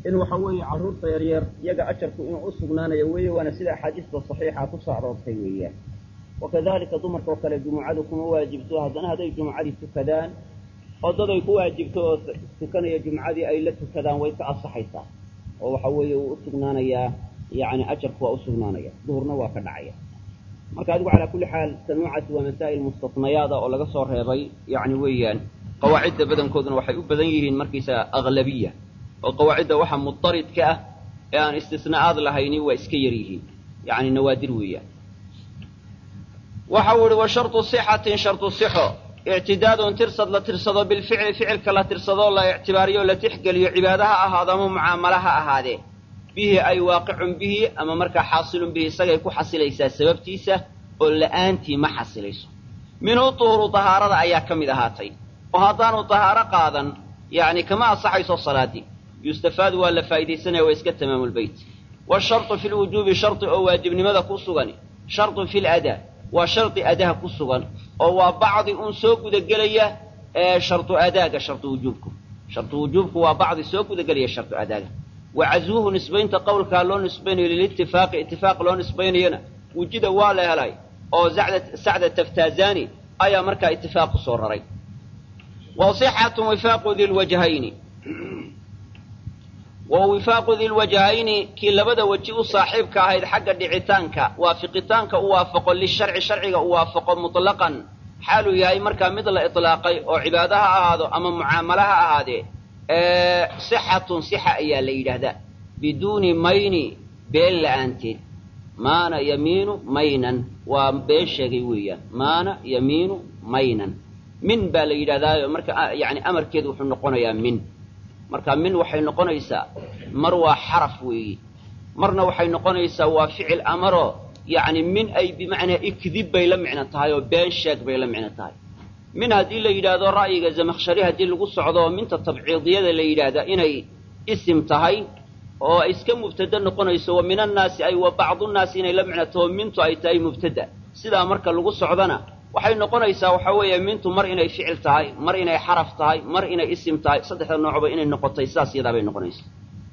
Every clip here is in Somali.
in waxa weeye carruurta yaryar iyaga ajarku inuu u sugnaanayo weeye waana sida axaadiista saxiixa ku soo aroortay weeyaan wakadalika dumarka oo kale jumucadu kuma waajibto haddana hadday jumucadii tukadaan oo dad ay ku waajibto oo tukanaya jumcadii ay la tukadaan way ka asaxaysaa oo waxa weeye wuu usugnaanayaa yani ajarku waa usugnaanaya duhurna waa ka dhacaya marka adigu calaa kulli xaal tanuucasi waa masaa'il mustasnayaada oo laga soo reebay yani weeyaan qawaacidda badankooduna waxay u badan yihiin markaysaga aglabiya oo qawaacidda waxa mudaridka ah ee aan istisnaa'aad lahayni waa iska yar yihiin yani nawaadir weeyaan waxa uu ihi wa shartu sixatin shartu sixo ictidaadun tirsad la tirsado bilficli ficilka la tirsadoo la ictibaariyo la tixgeliyo cibaada ha ahaado ama mucaamala ha ahaadee bihi ay waaqicun bihi ama markaa xaasilun bihi isagay ku xasilaysaa sababtiisa oo la'aantii ma xasilayso minhu duhuru dahaarada ayaa ka mid ahaatay oo haddaanu dahaaro qaadan yacni kama ansaxayso salaadii yustafaadu waa la faa'iidaysanaya waa iska tamaamulbeyt washartu fi lwujuubi shardi oo waajibnimada ku sugan shartun fi ladaa waa shardi adaha ku sugan oo waa bacdi uun soo gudagelaya ee shardu adaaga shardu wujuubku shardu wujuubku waa bacdi soo gudagelaya shardu adaaga wa caswuhu nisbaynta qowlkaa loo nisbaynayo lilitifaaqi itifaaq loo nisbaynayana wujida waa la helay oo sacda taftaazani ayaa markaa itifaaq ku soo raray wa sixatu wifaaqu dilwajhayni wa wifaaqu dilwajhayni kii labada weji u saaxiibka ahayd xagga dhicitaanka waafiqitaanka u waafaqo lisharci sharciga u waafaqo mutlaqan xaaluu yahay markaa mid la itlaaqay oo cibaado ha ahaado ama mucaamalo ha ahaadee sixatun sixa ayaa la yidhaahdaa biduuni mayni been la'aanteed maana yamiinu maynan waa been sheegay weeyaan maana yamiinu maynan min baa la yidhahdaayo marka yani amarkeedu wuxuu noqonayaa min marka min waxay noqonaysaa mar waa xaraf weeye marna waxay noqonaysaa waa ficil amaro yacni min ay bimacnaa ikdib bay la micno tahay oo been sheeg bay la micno tahay min haddii la yidhaahdo ra'yiga zamakhshari haddii lagu socdo minta tabciidiyada la yidhaahdaa inay isim tahay oo ay iska mubtada noqonayso wa min annaasi ay wa bacdunnaasi inay la micno taho mintu ay tahay mubtada sidaa marka lagu socdona waxay noqonaysaa waxa weeye mintu mar inay ficil tahay mar inay xaraf tahay mar inay isim tahay saddexda noocba inay noqotay sidaas iyadaa bay noqonaysaa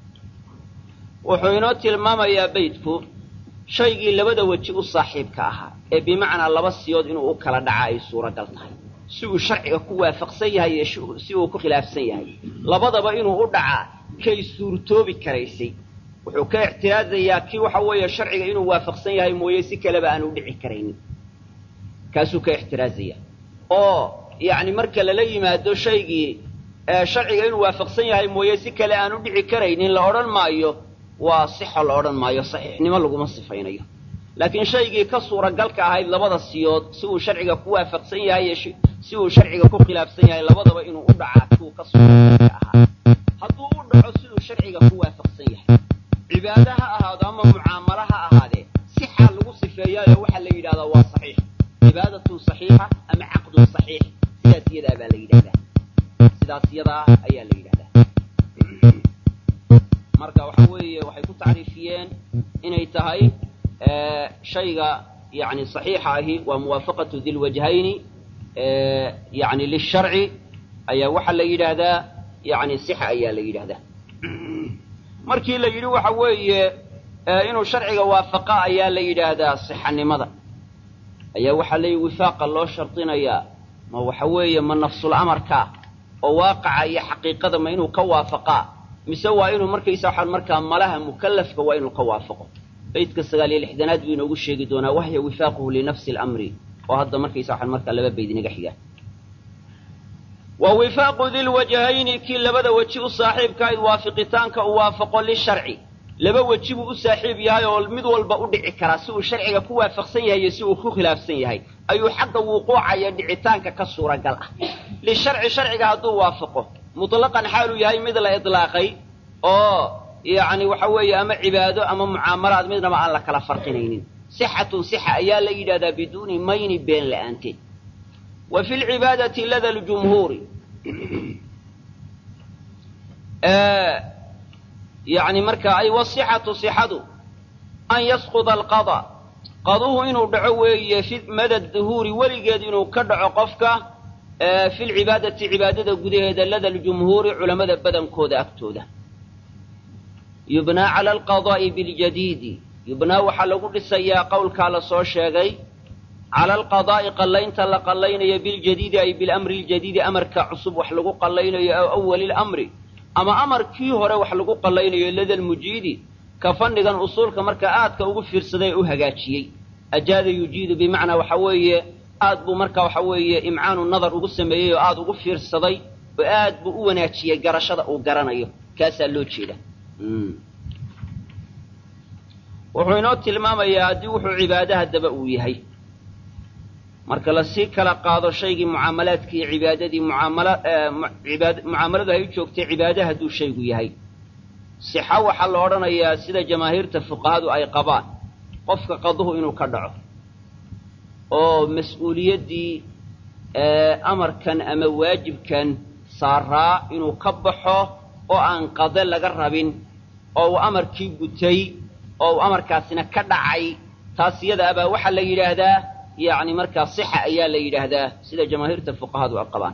wuxuu inoo tilmaamayaa beydku shaygii labada weji u saaxiibka ahaa ee bimacnaa laba siyood inuu u kala dhaca ay suuragal tahay si uu sharciga ku waafaqsan yahay iyo si uu ku khilaafsan yahay labadaba inuu u dhacaa kay suurtoobi karaysay wuxuu ka ictiraazayaa kii waxa weeye sharciga inuu waafaqsan yahay mooye si kaleba aan u dhici karaynin kaasuu ka ixtiraazaya oo yacni marka lala yimaado shaygii sharciga inuu waafaqsan yahay mooye si kale aan u dhici karaynin la odhan maayo waa sixo la odhan maayo saxiixnimo laguma sifaynayo laakiin shaygii ka suuragalka ahayd labada siyood si uu sharciga ku waafaqsan yahay iyo si uu sharciga ku khilaafsan yahay labadaba inuu u dhacaa siuu ka suuragalka ahaa hadduu u dhaco siduu sharciga ku waafaqsan yahay cibaado ha ahaado ama mucaamalo ha ahaadee sixa lagu sifeeyaayo waxaa la yidhahdaa waa saxiix cibaadatun saxiixa ama caqdun saxiix sidaas iyadaa baa la yidhahdaa sidaas iyadaa ayaa la yidhahdaa marka waxa weeye waxay ku tacriifiyeen inay tahay shayga yani saxiixa ahi waa muwaafaqatu dilwajhayni yani lisharci ayaa waxaa la yidhaahdaa yani sixa ayaa la yidhahdaa markii la yidhi waxa weeye inuu sharciga waafaqa ayaa la yidhaahdaa sixanimada ayaa waxaa leeyihi wifaaqa loo shardinayaa ma waxa weeye ma nafsul amarkaa oo waaqaca iyo xaqiiqada ma inuu ka waafaqaa mise waa inuu markaysa waxaan markaa malaha mukallafka waa inuu ka waafaqo baydka sagaal iyo lixdanaad buu inoogu sheegi doonaa wahya wifaaquhu linafsi alamri oo hadda markaysa waxaan markaa laba bayd inaga xigaa wa wifaaqu dilwajhayni kii labada weji u saaxiibkahayd waafiqitaanka uu waafaqo lisharci laba weji buu u saaxiib yahay oo mid walba u dhici karaa si uu sharciga ku waafaqsan yahay iyo si uu ku khilaafsan yahay ayuu xagga wuquucaya dhicitaanka ka suuragal ah lisharci sharciga hadduu waafaqo mutlaqan xaaluu yahay mid la idlaaqay oo yacni waxa weeye ama cibaado ama mucaamalaad midnaba aan la kala farqinaynin sixatun sixa ayaa la yidhahdaa biduuni mayni been la'aanteed wa fi lcibaadati lada ljumhuuri yani marka ay wasixatu sixadu an yasquda alqada qaduhu inuu dhaco weeye fi mada duhuuri weligeed inuu ka dhaco qofka fi lcibaadati cibaadada gudaheeda lada ljumhuuri culammada badankooda agtooda yubnaa cala alqadaa'i biljadiidi yubnaa waxaa lagu dhisayaa qowlkaa la soo sheegay cala alqadaa'i qallaynta la qallaynayo biljadiidi ay bilamri ljadiidi amarka cusub wax lagu qallaynayo aw awali lamri ama amarkii hore wax lagu qallaynayo lada lmujiidi ka fannigan usuulka marka aadka ugu fiirsaday u hagaajiyey ajaada yujiidu bimacnaa waxa weeye aad buu marka waxa weeye imcaanu nadar ugu sameeyey oo aad ugu fiirsaday oo aad buu u wanaajiyey garashada uu garanayo kaasaa loo jeeda wuxuu inoo tilmaamayaa haddii wuxuu cibaado haddaba uu yahay marka lasii kala qaado shaygii mucaamalaadkii cibaadadii mucaamala mucaamaladu ay u joogtay cibaado hadduu shaygu yahay sixa waxaa la odhanayaa sida jamaahiirta fuqahadu ay qabaan qofka qaduhu inuu ka dhaco oo mas-uuliyaddii amarkan ama waajibkan saaraa inuu ka baxo oo aan qade laga rabin oo uu amarkii gutay oo uu amarkaasina ka dhacay taas iyada abaa waxaa la yidhaahdaa yacni markaa sixa ayaa la yidhaahdaa sida jamaahiirta fuqahadu ay qabaan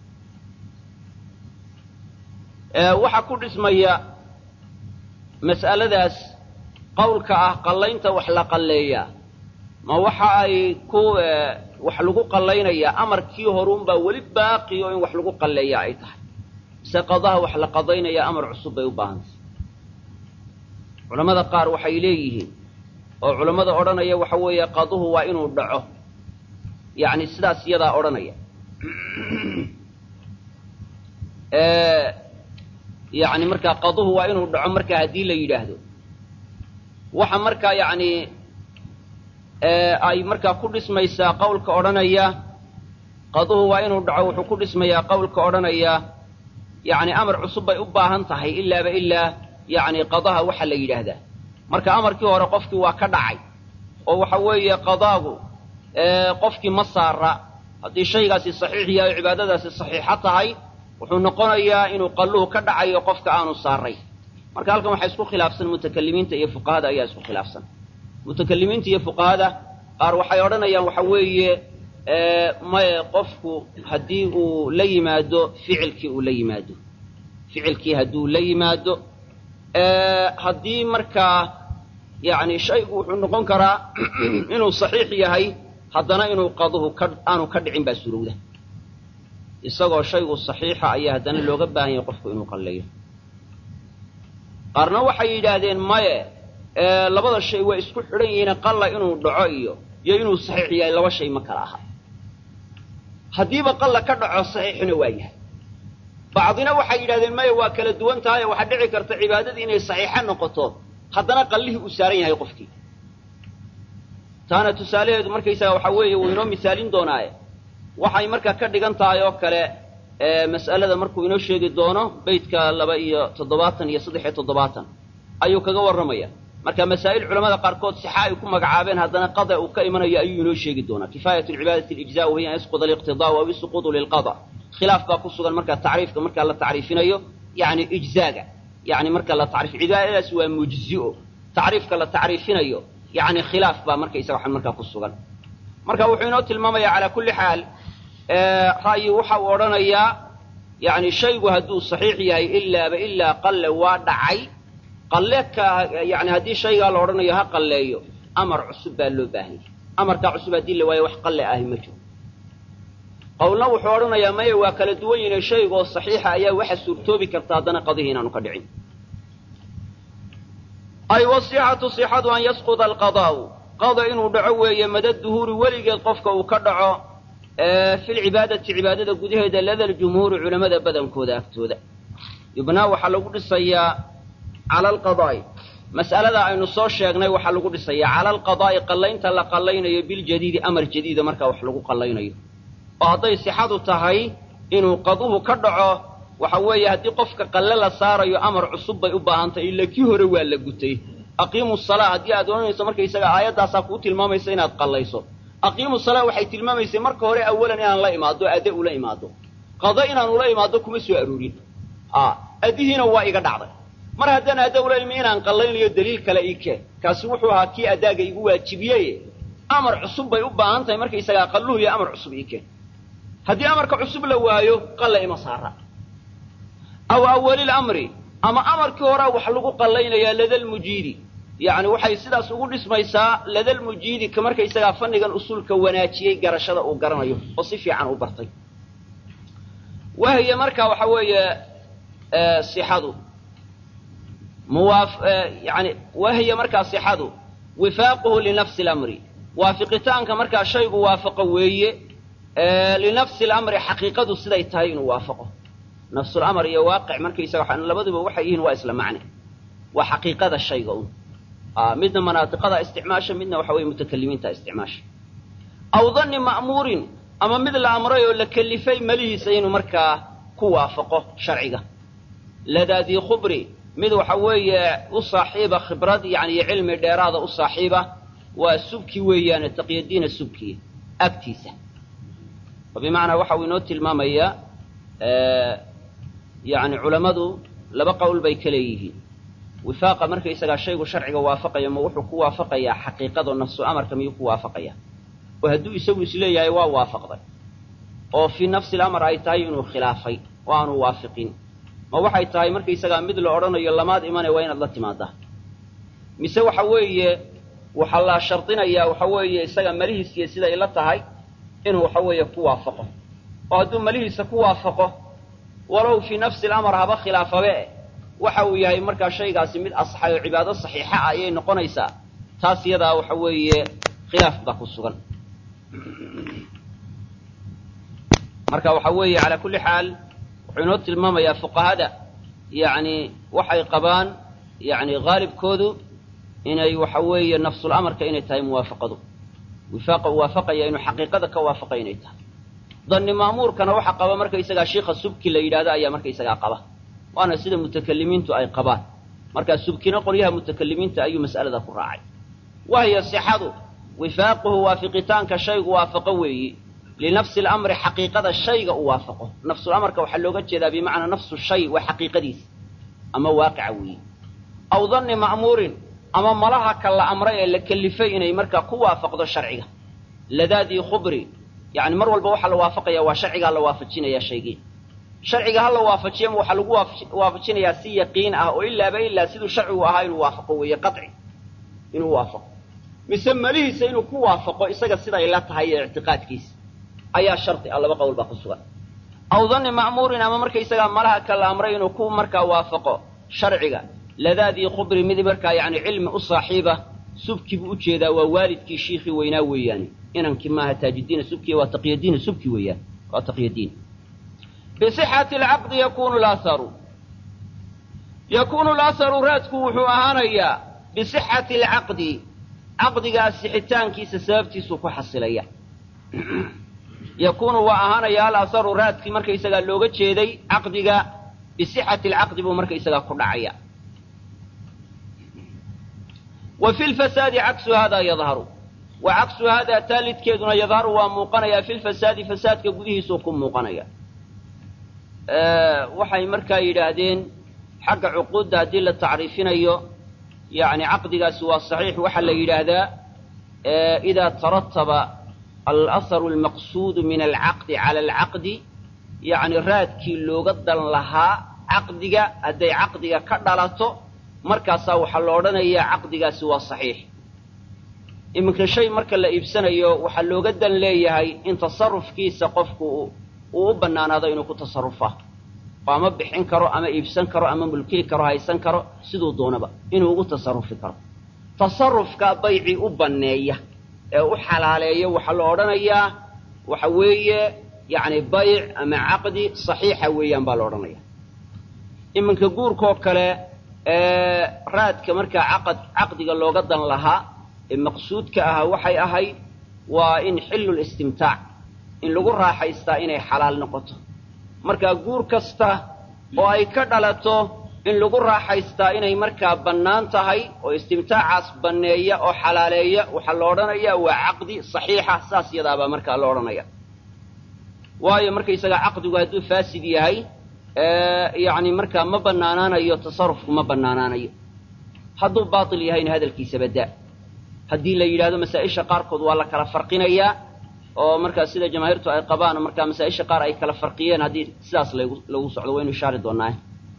waxaa ku dhismaya mas'aladaas qowlka ah qallaynta wax la qalleeyaa ma waxa ay ku wax lagu qallaynayaa amarkii horuunbaa weli baaqi oo in wax lagu qalleeyaa ay tahay mise qadaha wax la qadaynayaa amar cusub bay u baahantay culammada qaar waxay leeyihiin oo culammada odhanaya waxa weeye qaduhu waa inuu dhaco yacni sidaas iyadaa odhanaya yacni markaa qaduhu waa inuu dhaco markaa haddii la yidhaahdo waxa markaa yacni ay markaa ku dhismaysaa qowlka odhanaya qaduhu waa inuu dhaco wuxuu ku dhismayaa qowlka odhanaya yacni amar cusub bay u baahan tahay ilaaba ilaa yacni qadaha waxa la yidhaahdaa marka amarkii hore qofkii waa ka dhacay oo waxa weeye qadaagu qofkii ma saara haddii shaygaasi saxiix yahay oo cibaadadaasi saxiixa tahay wuxuu noqonayaa inuu qalluhu ka dhacayo qofka aanu saaray marka halkan waxaa isku khilaafsan mutakalimiinta iyo fuqahada ayaa isku khilaafsan mutakalimiinta iyo fuqahada qaar waxay odhanayaan waxa weeye maye qofku haddii uu la yimaado ficilkii uu la yimaado ficilkii hadduu la yimaado haddii markaa yacni shaygu wuxuu noqon karaa inuu saxiix yahay haddana inuu qaduhu ka aanu ka dhicin baa surowda isagoo shaygu saxiixa ayaa haddana looga baahan yahay qofku inuu qalleeyo qaarna waxay yidhaahdeen maye labada shay waa isku xidhan yihiine qalla inuu dhaco iyo iyo inuu saxiix yahay laba shay ma kala aha haddiiba qalla ka dhaco saxiixna waa yahay bacdina waxay yidhahdeen maya waa kala duwan tahay oo waxaa dhici karta cibaadadii inay saxiixa noqoto haddana qallihii uu saaran yahay qofkii taana tusaalaheedu markaysaga waxaa weeye wuu inoo misaalin doonaaye waxay markaa ka dhigan tahay oo kale mas'alada markuu inoo sheegi doono beytka laba iyo toddobaatan iyo saddex iyo toddobaatan ayuu kaga warramaya marka masaa'il culamada qaarkood sixa ay ku magacaabeen haddana qada uu ka imanayo ayuu inoo sheegi doonaa kifaayat lcibaadati alijza wahiya an yasquda aliqtidaa aw isuquudu lilqada khilaaf baa ku sugan markaa tacriifka markaa la tacriifinayo yani ijzaaga yani marka la tacriif cibaadadaas waa mujzi'o tacriifka la tacriifinayo yani khilaaf baa markaysaga waxan markaa ku sugan marka wuxuu inoo tilmaamaya calaa kulli xaal ra'yi waxa uu odhanayaa yani shaygu hadduu saxiix yahay ilaaba ilaa qalle waa dhacay qalle ka yani haddii shaygaa la odhanayo ha qalleeyo amar cusub baa loo baahanyay amarkaa cusub haddii la waayo wax qalle ahi ma jiro qowlna wuxuu odhanayaa maya waa kala duwan yihin shaygoo saxiixa ayaa waxa suurtoobi karta haddana qadihii inaanu ka dhicin ay wasixatu sixadu an yasquda alqadaa'u qada inuu dhaco weeye mada duhuuri weligeed qofka uu ka dhaco fi lcibaadati cibaadada gudaheeda lada ljumhuuri culamada badankooda agtooda yubnaa waxaa lagu dhisayaa cala alqadaa'i mas'alada aynu soo sheegnay waxaa lagu dhisayaa cala alqadaa'i qallaynta la qallaynayo biljadiidi amar jadiida markaa wax lagu qallaynayo oo hadday sixadu tahay inuu qaduhu ka dhaco waxa weeye haddii qofka qalle la saarayo amar cusub bay u baahantahy ila kii hore waa la gutay aqiimu salaa haddii aad ohanayso markaysaga aayaddaasaa kuu tilmaamaysa inaad qallayso aqiimu salaa waxay tilmaamaysay marka hore awalan inaan la imaado adde ula imaado qado inaan ula imaado kuma soo aroorin addihiina waa iga dhacday mar haddaan adda ula imi inaan qallaynayo daliil kale ii keen kaasi wuxuu ahaa kii addaaga igu waajibiyeye amar cusub bay u baahan tahay markaysagaa qalluhu iyo amar cusub ii keen haddii amarka cusub la waayo qalla ima saara aw awalil amri ama amarkii horaa wax lagu qallaynayaa ladalmujiidi yacni waxay sidaas ugu dhismaysaa ladalmujiidi ka markaysagaa fannigan usuulka wanaajiyey garashada uu garanayo oo si fiican u bartay wahiya marka waxa weeye sixadu muwaaf yani wahiya markaa sixadu wifaaquhu linafsi lamri waafiqitaanka markaa shaygu waafaqo weeye linafsi lamri xaqiiqadu siday tahay inuu waafaqo nafsulamr iyo waaqic markaysaga labaduba waxay yihiin waa isla macne waa xaqiiqada shayga un midna manaatiqada isticmaasha midna waxa weye mutakalimiinta isticmaasha aw danni ma'muurin ama mid la amray oo la kelifay malihiisa inuu markaa ku waafaqo sharciga ladaadii khubri mid waxa weeye u saaxiiba khibrad yani iyo cilmi dheeraada u saaxiiba waa subki weeyaane taqyadiina subkiya agtiisa oo bimacnaa waxa uu inoo tilmaamayaa yani culammadu laba qowl bay ka leeyihiin wifaaqa markaysagaa shaygu sharciga waafaqaya ma wuxuu ku waafaqayaa xaqiiqado nafsu amarka miyuu ku waafaqaya oo hadduu isagu isleeyahay waa waafaqday oo fii nafsi lamar ay tahay inuu khilaafay oo aanu waafiqin ma waxay tahay markaysagaa mid la odhanayo lamaad imane waa inaad la timaadaa mise waxa weeye waxaa la shardinayaa waxa weeye isaga malihiisiiyo siday la tahay inuu waxa weeye ku waafaqo oo hadduu malihiisa ku waafaqo walow fii nafsi lamar haba khilaafabe waxa uu yahay markaa shaygaasi mid asaxay oo cibaado saxiixa ah ayay noqonaysaa taas iyadaa waxa weeye khilaaf baa ku sugan marka waxa weeye calaa kulli xaal wuxuu inoo tilmaamayaa fuqahada yani waxay qabaan yani haalibkoodu inay waxa weeye nafsul amarka inay tahay muwaafaqadu wifaaqa uu waafaqaya inuu xaqiiqada ka waafaqay inay tahay danni ma'muurkana waxa qaba markaysagaa shiikha subki la yidhahdo ayaa markaysagaa qaba waana sida mutakalimiintu ay qabaan markaa subkina qolyaha mutakalimiinta ayuu mas'alada ku raacay wahiya sixadu wifaaquhu waafiqitaanka shaygu waafaqo weeyi linafsi lamri xaqiiqada shayga u waafaqo nafsulamarka waxaa looga jeedaa bimacnaa nafsu shay waa xaqiiqadiisa ama waaqica weeyi aw danni ma'muurin ama malaha ka la amray ee la kelifay inay markaa ku waafaqdo sharciga ladaadii khubri yani mar walba waxaa la waafaqaya waa sharcigaa la waafajinaya shaygii sharciga ha la waafajiyama waxaa lagu waafajinayaa si yaqiin ah oo ilaaba ilaa siduu sharcigu ahaa inuu waafaqo weeye qaci inuu waafaqo mise malihiisa inuu ku waafaqo isaga siday la tahay ee ictiqaadkiisa ayaa shardi ah laba qowl baa ku sugan aw danni ma'muurin ama markaysagaa malaha ka la amray inuu ku markaa waafaqo sharciga ladaadii khubri mid markaa yani cilmi u saaxiiba subki buu ujeedaa waa waalidkii shiikhii weynaa weeyaane inankii maaha taajidiina subkiya waa taqyadiina subki weeyaan waa taqyadiin bisixati alcaqdi yakunu laharu yakunu laharu raadku wuxuu ahaanayaa bisixati alcaqdi caqdigaa sixitaankiisa sababtiisuu ku xasilaya yakunu waa ahaanaya alaharu raadkii markaysagaa looga jeeday caqdiga bisixati alcaqdi buu markaysagaa ku dhacaya wa fi lfasaadi caksu hada yadharu wa caksu haadaa taalidkeeduna yadharu waa muuqanayaa fi lfasaadi fasaadka gudihiisuu ku muuqanaya waxay markaa yidhaahdeen xagga cuquudda haddii la tacriifinayo yani caqdigaasi waa saxiix waxaa la yidhaahdaa idaa tarataba alaharu almaqsuudu min alcaqdi cala alcaqdi yani raadkii looga dan lahaa caqdiga hadday caqdiga ka dhalato markaasaa waxaa la odhanayaa caqdigaasi waa saxiix iminka shay marka la iibsanayo waxaa looga dan leeyahay in tasarufkiisa qofku uu u bannaanaado inuu ku tasarufa oo ama bixin karo ama iibsan karo ama mulkii karo haysan karo siduu doonaba inuu ugu tasarufi karo tasarufka baycii u banneeya ee u xalaaleeya waxaa la odhanayaa waxa weeye yacni bayc ama caqdi saxiixa weeyaan baa la odhanaya iminka guurkoo kale raadka markaa caqad caqdiga looga dan lahaa ee maqsuudka ahaa waxay ahayd waa in xillu listimtaac in lagu raaxaystaa inay xalaal noqoto markaa guur kasta oo ay ka dhalato in lagu raaxaystaa inay markaa bannaan tahay oo istimtaacaas banneeya oo xalaaleeya waxaa la odhanayaa waa caqdi saxiixa saas yadaabaa markaa la odhanaya waayo markaysagaa caqdigu hadduu faasid yahay yani markaa ma bannaanaanayo tasarufku ma bannaanaanayo hadduu baatil yahayna hadalkiisa badaa haddii la yidhahdo masaa-isha qaarkood waa la kala farqinayaa oo markaa sida jamaahiirtu ay qabaan markaa masaa-isha qaar ay kala farqiyeen haddii sidaas lagu lagu socdo waynu ishaari doonaa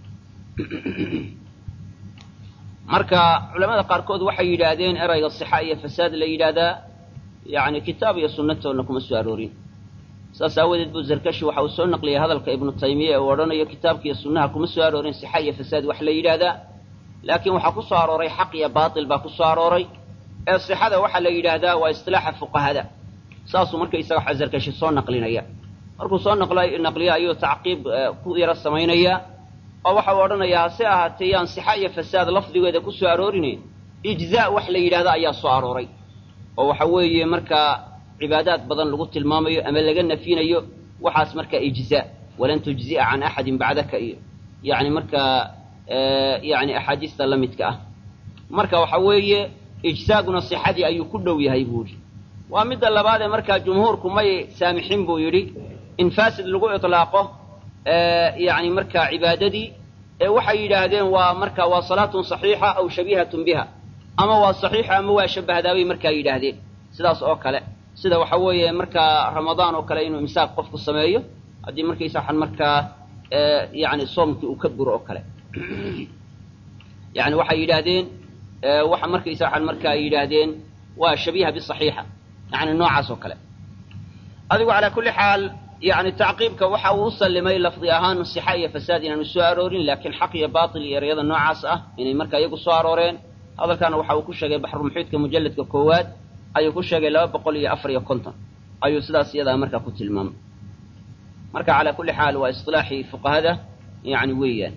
marka culamada qaarkood waxay yidhaahdeen erayga sixa iyo fasaad la yidhaahdaa yani kitaab iyo sunnatoodna kuma soo aroorin saas aawadeed buu zarkashi waxa uu soo naqliyay hadalka ibnu taymiya ee uu odhanayo kitaabka iyo sunnaha kuma soo aroorin sixa iyo fasaad wax la yidhaahdaa laakiin waxaa ku soo arooray xaq iyo baatil baa ku soo arooray ee sixada waxaa la yidhaahdaa waa istilaaxa fuqahada saasuu markaysaga zarkashi soo naqlinaya markuu soo naqliyo ayuu tacqiib ku yaro samaynaya oo waxa uu odhanayaa hase ahaatee yaan sixa iyo fasaad lafdigeeda ku soo aroorin ijzaa wax la yidhahda ayaa soo arooray oo waxa weeye markaa cibaadaad badan lagu tilmaamayo ama laga nafinayo waxaas markaa ijzaa walan tujzi'a can axadin bacdaka iyo yani markaa yani axaadiista la midka ah marka waxa weeye ijzaaguna sixadii ayuu ku dhow yahay buu yidhi waa midda labaad ee markaa jumhuurku may saamixin buu yidhi in faasid lagu iطlaaqo yani markaa cibaadadii ee waxay yidhaahdeen waa marka waa salaatun صaxiixa aw shabiihatun biha ama waa صaxiixa ama waa shabahdaabay markaa yidhaahdeen sidaas oo kale sida waxa weeye markaa ramadaan oo kale inuu imsaaq qofku sameeyo haddii markaysa waxaan markaa yani soomkii uu ka buro oo kale yani waxay yidhaahdeen waxa markaysa waxaan markaa yidhaahdeen waa shabiiha biصaxiixa yani noocaas oo kale adigu calaa kulli xaal yani tacqiibka waxa uu u sallimay lafdi ahaan sixa iyo fasaad inaanu soo aroorin laakiin xaq iyo baatil iyo ereyada noocaas ah inay markaa iyagu soo arooreen hadalkaana waxa uu ku sheegay baxrulmuxiidka mujalladka koowaad ayuu ku sheegay laba boqol iyo afar iyo konton ayuu sidaas iyadaa markaa ku tilmaamay marka calaa kulli xaal waa isilaaxii fuqahada yani weeyaan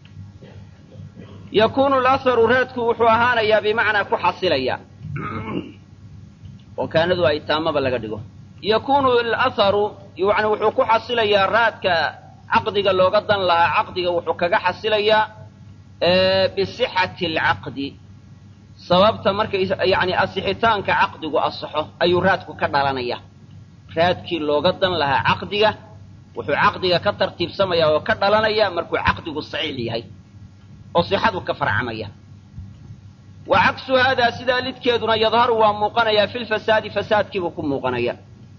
yakunu laharu raadku wuxuu ahaanayaa bimacnaa ku xasilaya oo kaanadu ay taamaba laga dhigo yakunu alaharu yani wuxuu ku xasilayaa raadka caqdiga looga dan lahaa caqdiga wuxuu kaga xasilayaa bisixati alcaqdi sababta markay yani asixitaanka caqdigu asaxo ayuu raadku ka dhalanaya raadkii looga dan lahaa caqdiga wuxuu caqdiga ka tartiibsamaya oo ka dhalanaya markuu caqdigu saxiix yahay oo sixadu ka farcamaya wa cagsu haadaa sidaa lidkeeduna yadharu waa muuqanayaa fi lfasaadi fasaadkiibuu ku muuqanaya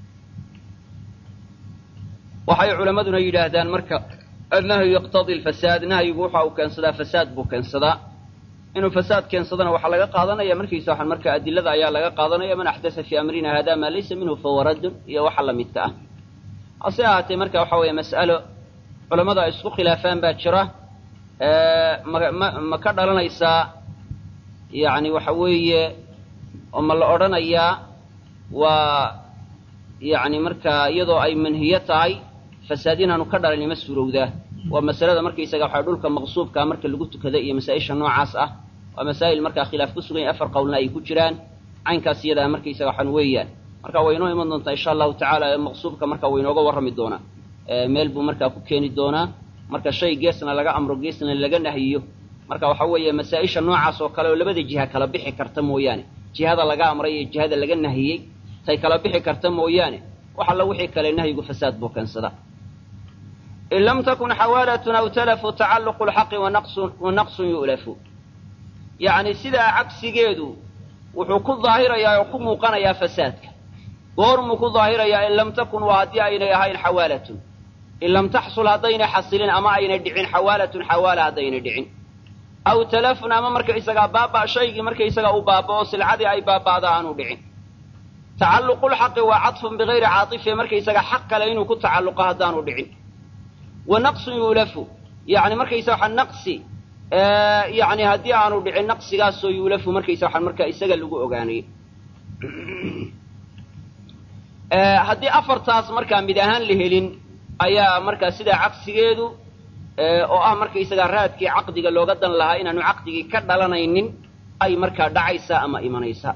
waxay culammaduna yidhaahdaan marka annahyu yaqtadii alfasaad nahyigu waxa uu keensadaa fasaad buu keensadaa inuu fasaad keensadana waxaa laga qaadanaya markiisa waxaan marka adilada ayaa laga qaadanaya man axdasa fii amrina hada maa laysa minhu fahuwa raddun iyo waxa la midka ah hase ahaatee marka waxa weeye mas'alo culammada ay isku khilaafaan baa jira ma ma ka dhalanaysaa yani waxa weeye oo ma la odhanayaa waa yani markaa iyadoo ay manhiyo tahay fasaad inaanu ka dhalin ima suurowdaa waa masalada markaysaga waxaa dhulka maqsuubkaa marka lagu tukada iyo masaa-isha noocaas ah waa masaa'il markaa khilaaf ku sugan yahay afar qowlna ay ku jiraan caynkaas iyadaa markaysaga waxaan weeyaan marka way inoo iman doontaa insha allahu tacaala maqsuubka marka way inooga warrami doonaa meel buu markaa ku keeni doonaa marka shay geesna laga amro geesna laga nahyiyo marka waxa weeye masaa-isha noocaas oo kale oo labada jiha kala bixi karta mooyaane jihada laga amray iyo jihada laga nahiyey tay kala bixi karta mooyaane wax alla wixii kale nahyigu fasaad buu keensadaa in lam takun xawaalatun aw talafu tacalluqu lxaqi wa naqsun yu'lafu yacni sidaa cagsigeedu wuxuu ku daahirayaa oo ku muuqanayaa fasaadka goormuu ku daahirayaa in lam takun waa haddii aynay ahayn xawaalatun in lam taxsul haddaynay xasilin ama aynay dhicin xawaalatun xawaala haddaynay dhicin aw talafun ama markaysagaa baaba shaygii markaysagaa uu baaba'o silcadii ay baaba'da aanu dhicin tacalluqulxaqi waa cadfun bigayri caatifin markaysagaa xaq kale inuu ku tacalluqo haddaanu dhicin wa naqsun yuulafu yani markaysa waxa naqsi yani haddii aanu dhicin naqsigaasoo yuulafu markaysa waxaan markaa isaga lagu ogaanay haddii afartaas markaa mid ahaan la helin ayaa markaa sidaa cagsigeedu oo ah markaysagaa raadkii caqdiga looga dan lahaa inaanu caqdigii ka dhalanaynin ay markaa dhacaysaa ama imanaysaa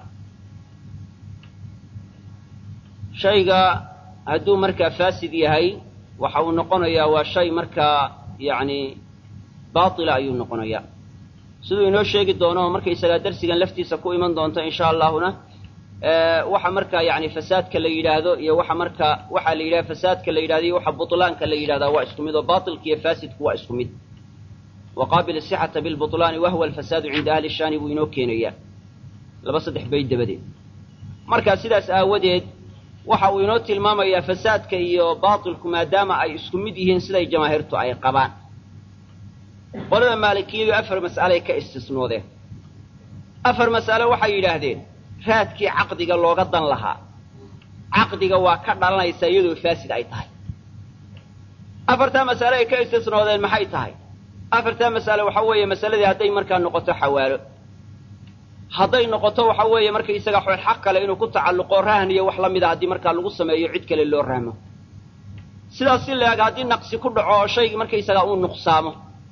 shayga hadduu markaa faasid yahay waxa uu noqonayaa waa shay markaa yacni baatila ayuu noqonayaa siduu inoo sheegi doono markaysagaa darsigan laftiisa ku iman doonta insha allahuna waxa markaa yani fasaadka la yidhaahdo iyo waxa markaa waxaa la yidhahda fasaadka la yidhahdo iyo waxa butlaanka la yidhahdaa waa isku mid oo baatilka iyo faasidku waa isku mid waqaabil asixata bilbutlaani wahwa alfasaadu cinda ahli shaani buu inoo keenayaa laba saddex bayd dabadeed markaa sidaas aawadeed waxa uu inoo tilmaamayaa fasaadka iyo baatilku maadaama ay isku mid yihiin siday jamaahiirtu ay qabaan qolada maalikiyadu afar mas'alay ka istisnoodeen afar mas'ale waxay yidhaahdeen raadkii caqdiga looga dan lahaa caqdiga waa ka dhalanaysaa iyadoo faasid ay tahay afartaa mas'ale ay ka istisnoodeen maxay tahay afartaa mas'ale waxa weeye masaladii hadday markaa noqoto xawaalo hadday noqoto waxa weeye markaysaga xool xaq kale inuu ku tacalluqo rahan iyo wax la mida haddii markaa lagu sameeyo cid kale loo rahmo sidaas si la-eg haddii naqsi ku dhaco oo shaygii markaysagaa uu nuqsaamo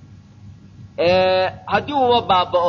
haddii uuba baaba'o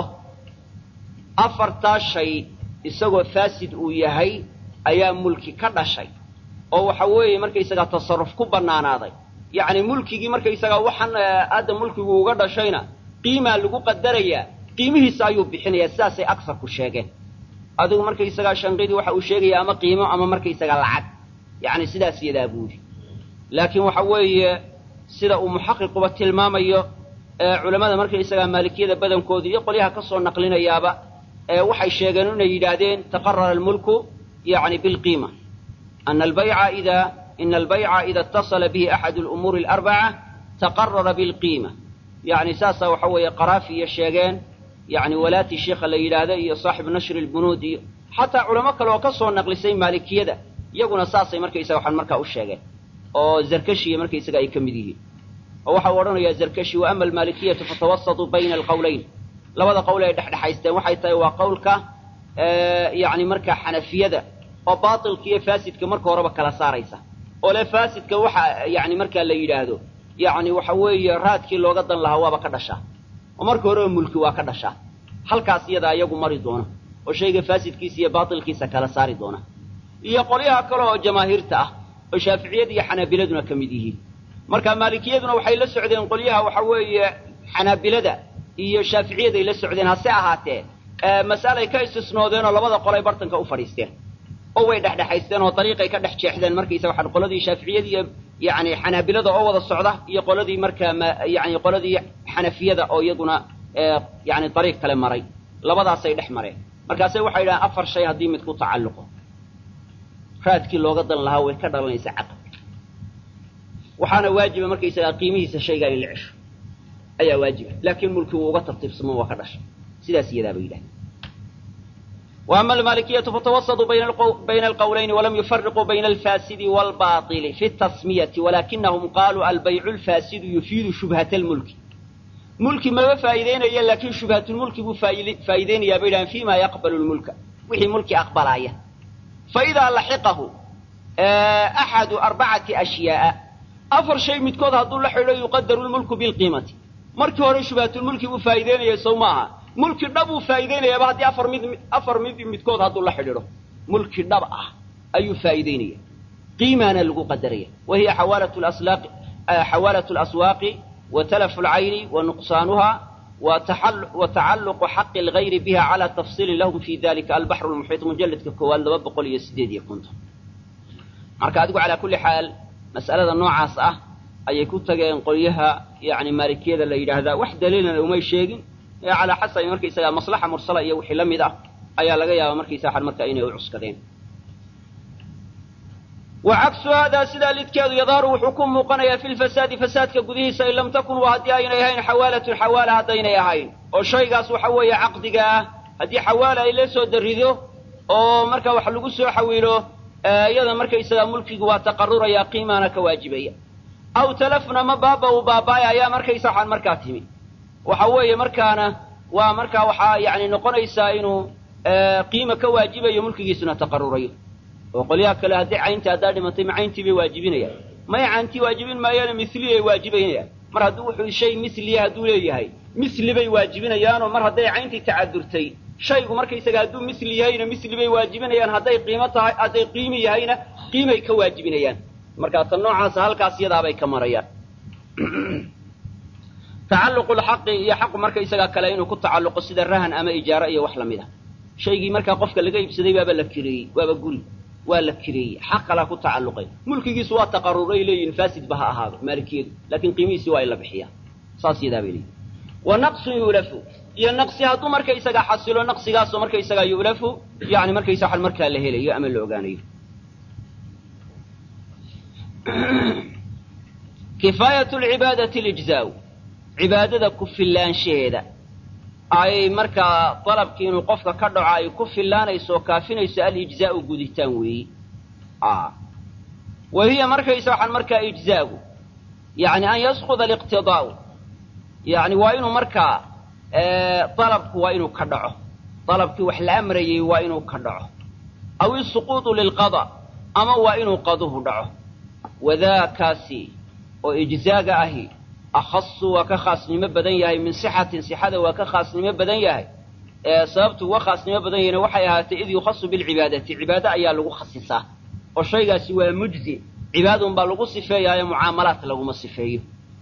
afartaa shay isagoo faasid uu yahay ayaa mulki ka dhashay oo waxa weeye markaysagaa tasarruf ku bannaanaaday yacni mulkigii markaysagaa waxaan hadda mulkigu uga dhashayna qiimaa lagu qadarayaa qiimihiisa ayuu bixinayaa sidaasay agsarku sheegeen adigu markaysagaa shanqidii waxa uu sheegaya ama qiimo ama markaysagaa lacag yacni sidaas yadaa buudi laakiin waxa weeye sida uu muxaqiquba tilmaamayo culammada markaysagaa maalikiyada badankooda iyo qolyaha ka soo naqlinayaaba waxay sheegeen inay yidhaahdeen taqarara almulku yani bilqiima ana albayca ida ina albayca ida اtasala bihi axadu lumuuri alarbaca taqarara bilqiima yani saasaa waxa weeye qaraafiya sheegeen yani walaati sheikha la yidhaahdo iyo saaxibu nashri lbunuud iyo xataa culamo kale oo ka soo naqlisay maalikiyada iyaguna saasay markaysaga waxaan markaa u sheegeen oo zarkashiya markaysaga ay ka mid yihiin oo waxa uu odhanayaa zarkashi wa ama almaalikiyatu fatawasatuu bayna alqowlayn labada qowl ay dhexdhexaysteen waxay tahay waa qowlka yani markaa xanafiyada oo baatilka iyo faasidka marka horeba kala saaraysa oo le faasidka waxa yani markaa la yidhaahdo yani waxa weeye raadkii looga dan lahaa waaba ka dhashaa oo marka horeba mulki waa ka dhashaa halkaas iyadaa iyagu mari doona oo shayga faasidkiisa iyo baatilkiisa kala saari doona iyo qolyaha kale oo jamaahiirta ah oo shaaficiyada iyo xanaabiladuna ka mid yihiin marka maalikiyaduna waxay la socdeen qolyaha waxa weeye xanaabilada iyo shaaficiyaday la socdeen hase ahaatee mas'alay ka istisnoodeen oo labada qolay bartanka u fadhiisteen oo way dhexdhexaysteen oo dariiqay ka dhex jeexdeen markaysa waxaan qoladii shaaficiyada iyo yani xanaabilada oo wada socda iyo qoladii markaa yani qoladii xanafiyada oo iyaduna yani dariiq kale maray labadaasay dhex mareen markaase waxay yidhahaan afar shay haddii mid ku tacalluqo raadkii looga dan lahaa way ka dhalanaysaa caqab waxaana waajiba markaysagaa qiimihiisa shaygaa in la cesho ayaa waajiba laakiin mulki wuu uga tartiibsamo waa ka dhashay sidaas iyadaaba yidhahda وأما المالكية فتوسطوا بين القولين ولم يفرقوا بين الفاسد والباطل في التسمية ولكنهم قالوا البيع الفاسد يفيد شبهة الملك ملك ما فايدين لكن شبهة الملك فايدين يا بيدان فيما يقبل الملك وحي ملك أقبل آية فإذا لحقه أحد أربعة أشياء أفر شيء متكود هدو لحلو يقدر الملك بالقيمة مركي هوري شبهة الملك بفايدين يسوماها mulki dhab uu faa'iideynayaaba haddii afar mid afar mid midkood hadduu la xidhiidho mulki dhab ah ayuu faa'iideynaya qiimaana lagu qadaraya wa hiya xawaalatu laslaaqi xawaalatu alaswaaqi wa talafu alcayni wa nuqsaanuha wa tacalluqu xaqi algayri biha cala tafsiilin lahum fi dalika albaxru lmuxiit mujalladka koowaad laba boqol iyo sideed iyo konton marka adigu calaa kulli xaal mas'alada noocaas ah ayay ku tageen qolyaha yani maalikiyada la yidhaahdaa wax daliilana umay sheegin calaa xasabi markaysagaa maslaxa mursala iyo wixii la mid ah ayaa laga yaabaa markaysa waxan markaa inay u cuskadeen wa cagsu haadaa sidaa lidkeedu yadaaru wuxuu ku muuqanayaa fi lfasaadi fasaadka gudihiisa in lam takun wa haddii aynay ahayn xawaalatun xawaala haddaynay ahayn oo shaygaas waxa weeye caqdiga ah haddii xawaala ay la soo darido oo markaa wax lagu soo xawiilo iyada markaysagaa mulkigu waa taqaruraya qiimaana ka waajibaya aw talafna ma baaba uu baabaaya ayaa markaysa waxaan markaa timi waxa weeye markaana waa markaa waxaa yani noqonaysaa inuu qiima ka waajibayo mulkigiisuna taqarurayo oo qolyaha kale haddii cayntii haddaa dhimatay ma cayntii bay waajibinayaan may cayntii waajibin maayaana misliyay waajibaynayaan mar hadduu wuxuu shay misliya hadduu leeyahay misli bay waajibinayaanoo mar hadday cayntii tacadurtay shaygu markaysaga hadduu misli yahayna misli bay waajibinayaan hadday qiimo tahay hadday qiimi yahayna qiimay ka waajibinayaan markaa tan noocaasa halkaas yadaabay ka marayaan tacalluqu lxaqi iyo xaqu markaysagaa kale inuu ku tacalluqo sida rahan ama ijaaro iyo wax lamid a shaygii markaa qofka laga iibsaday baaba la kireeyey waaba guri waa la kireeyey xaq kalaa ku tacalluqay mulkigiisu waa taqaruray leeyihin faasidba ha ahaado maalikiyadu laakiin qiimihiisii waa in la bixiyaa saas yadaa bay leeyihin wa naqsun yuulafu iyo naqsi hadduu markaysagaa xasilo naqsigaasoo markaysagaa yuulafu yani markaysa waxan markaa la helayo ama la ogaanayo kifaayat lcibaadati lijzaa cibaadada ku fillaanshaheeda ay markaa dalabkii inuu qofka ka dhaco ay ku fillaanayso oo kaafinayso alijzaa'u guditaan weeyi wa hiya markaysa waxaan markaa ijzaagu yacni an yasquda aliqtidaa'u yacni waa inuu markaa dalabku waa inuu ka dhaco dalabkii wax la amrayey waa inuu ka dhaco aw isuquudu lilqada ama waa inuu qaduhu dhaco wadaakaasi oo ijzaaga ahi akhasu waa ka khaasnimo badan yahay min sixatin sixada waa ka khaasnimo badan yahay sababtu uga khaasnimo badan yahayna waxay ahaatay id yukhasu bilcibaadati cibaado ayaa lagu khasisaa oo shaygaasi waa mujzi cibaadun baa lagu sifeeyaayo mucaamalaat laguma sifeeyo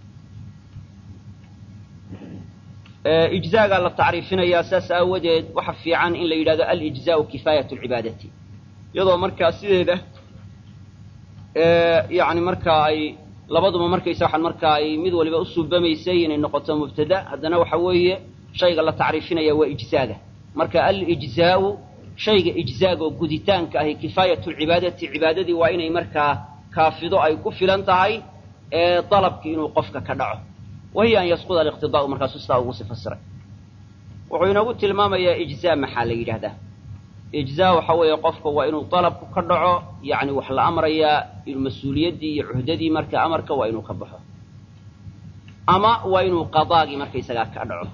ijzaagaa la tacriifinayaa saas aawadeed waxa fiican in la yidhahdo alijzaau kifaayat lcibaadati iyadoo markaa sideeda yani markaa ay labaduba markaysa waxaan markaa ay mid waliba u suubamaysay inay noqoto mubtada haddana waxa weeye shayga la tacriifinaya waa ijzaaga marka alijzaau shayga ijzaaga oo guditaanka ahi kifaayat lcibaadati cibaadadii waa inay markaa kaafido ay ku filan tahay ee dalabkii inuu qofka ka dhaco wahiya an yasquda aliqtidaa'u markaasuu sidaa ugu si fasiray wuxuu inoogu tilmaamayaa ijzaa maxaa la yidhahdaa ijzaa waxa weeye qofka waa inuu dalabku ka dhaco yacni wax la amrayaa mas-uuliyaddii iyo cuhdadii marka amarka waa inuu ka baxo ama waa inuu qadaagii markaysagaa ka dhaco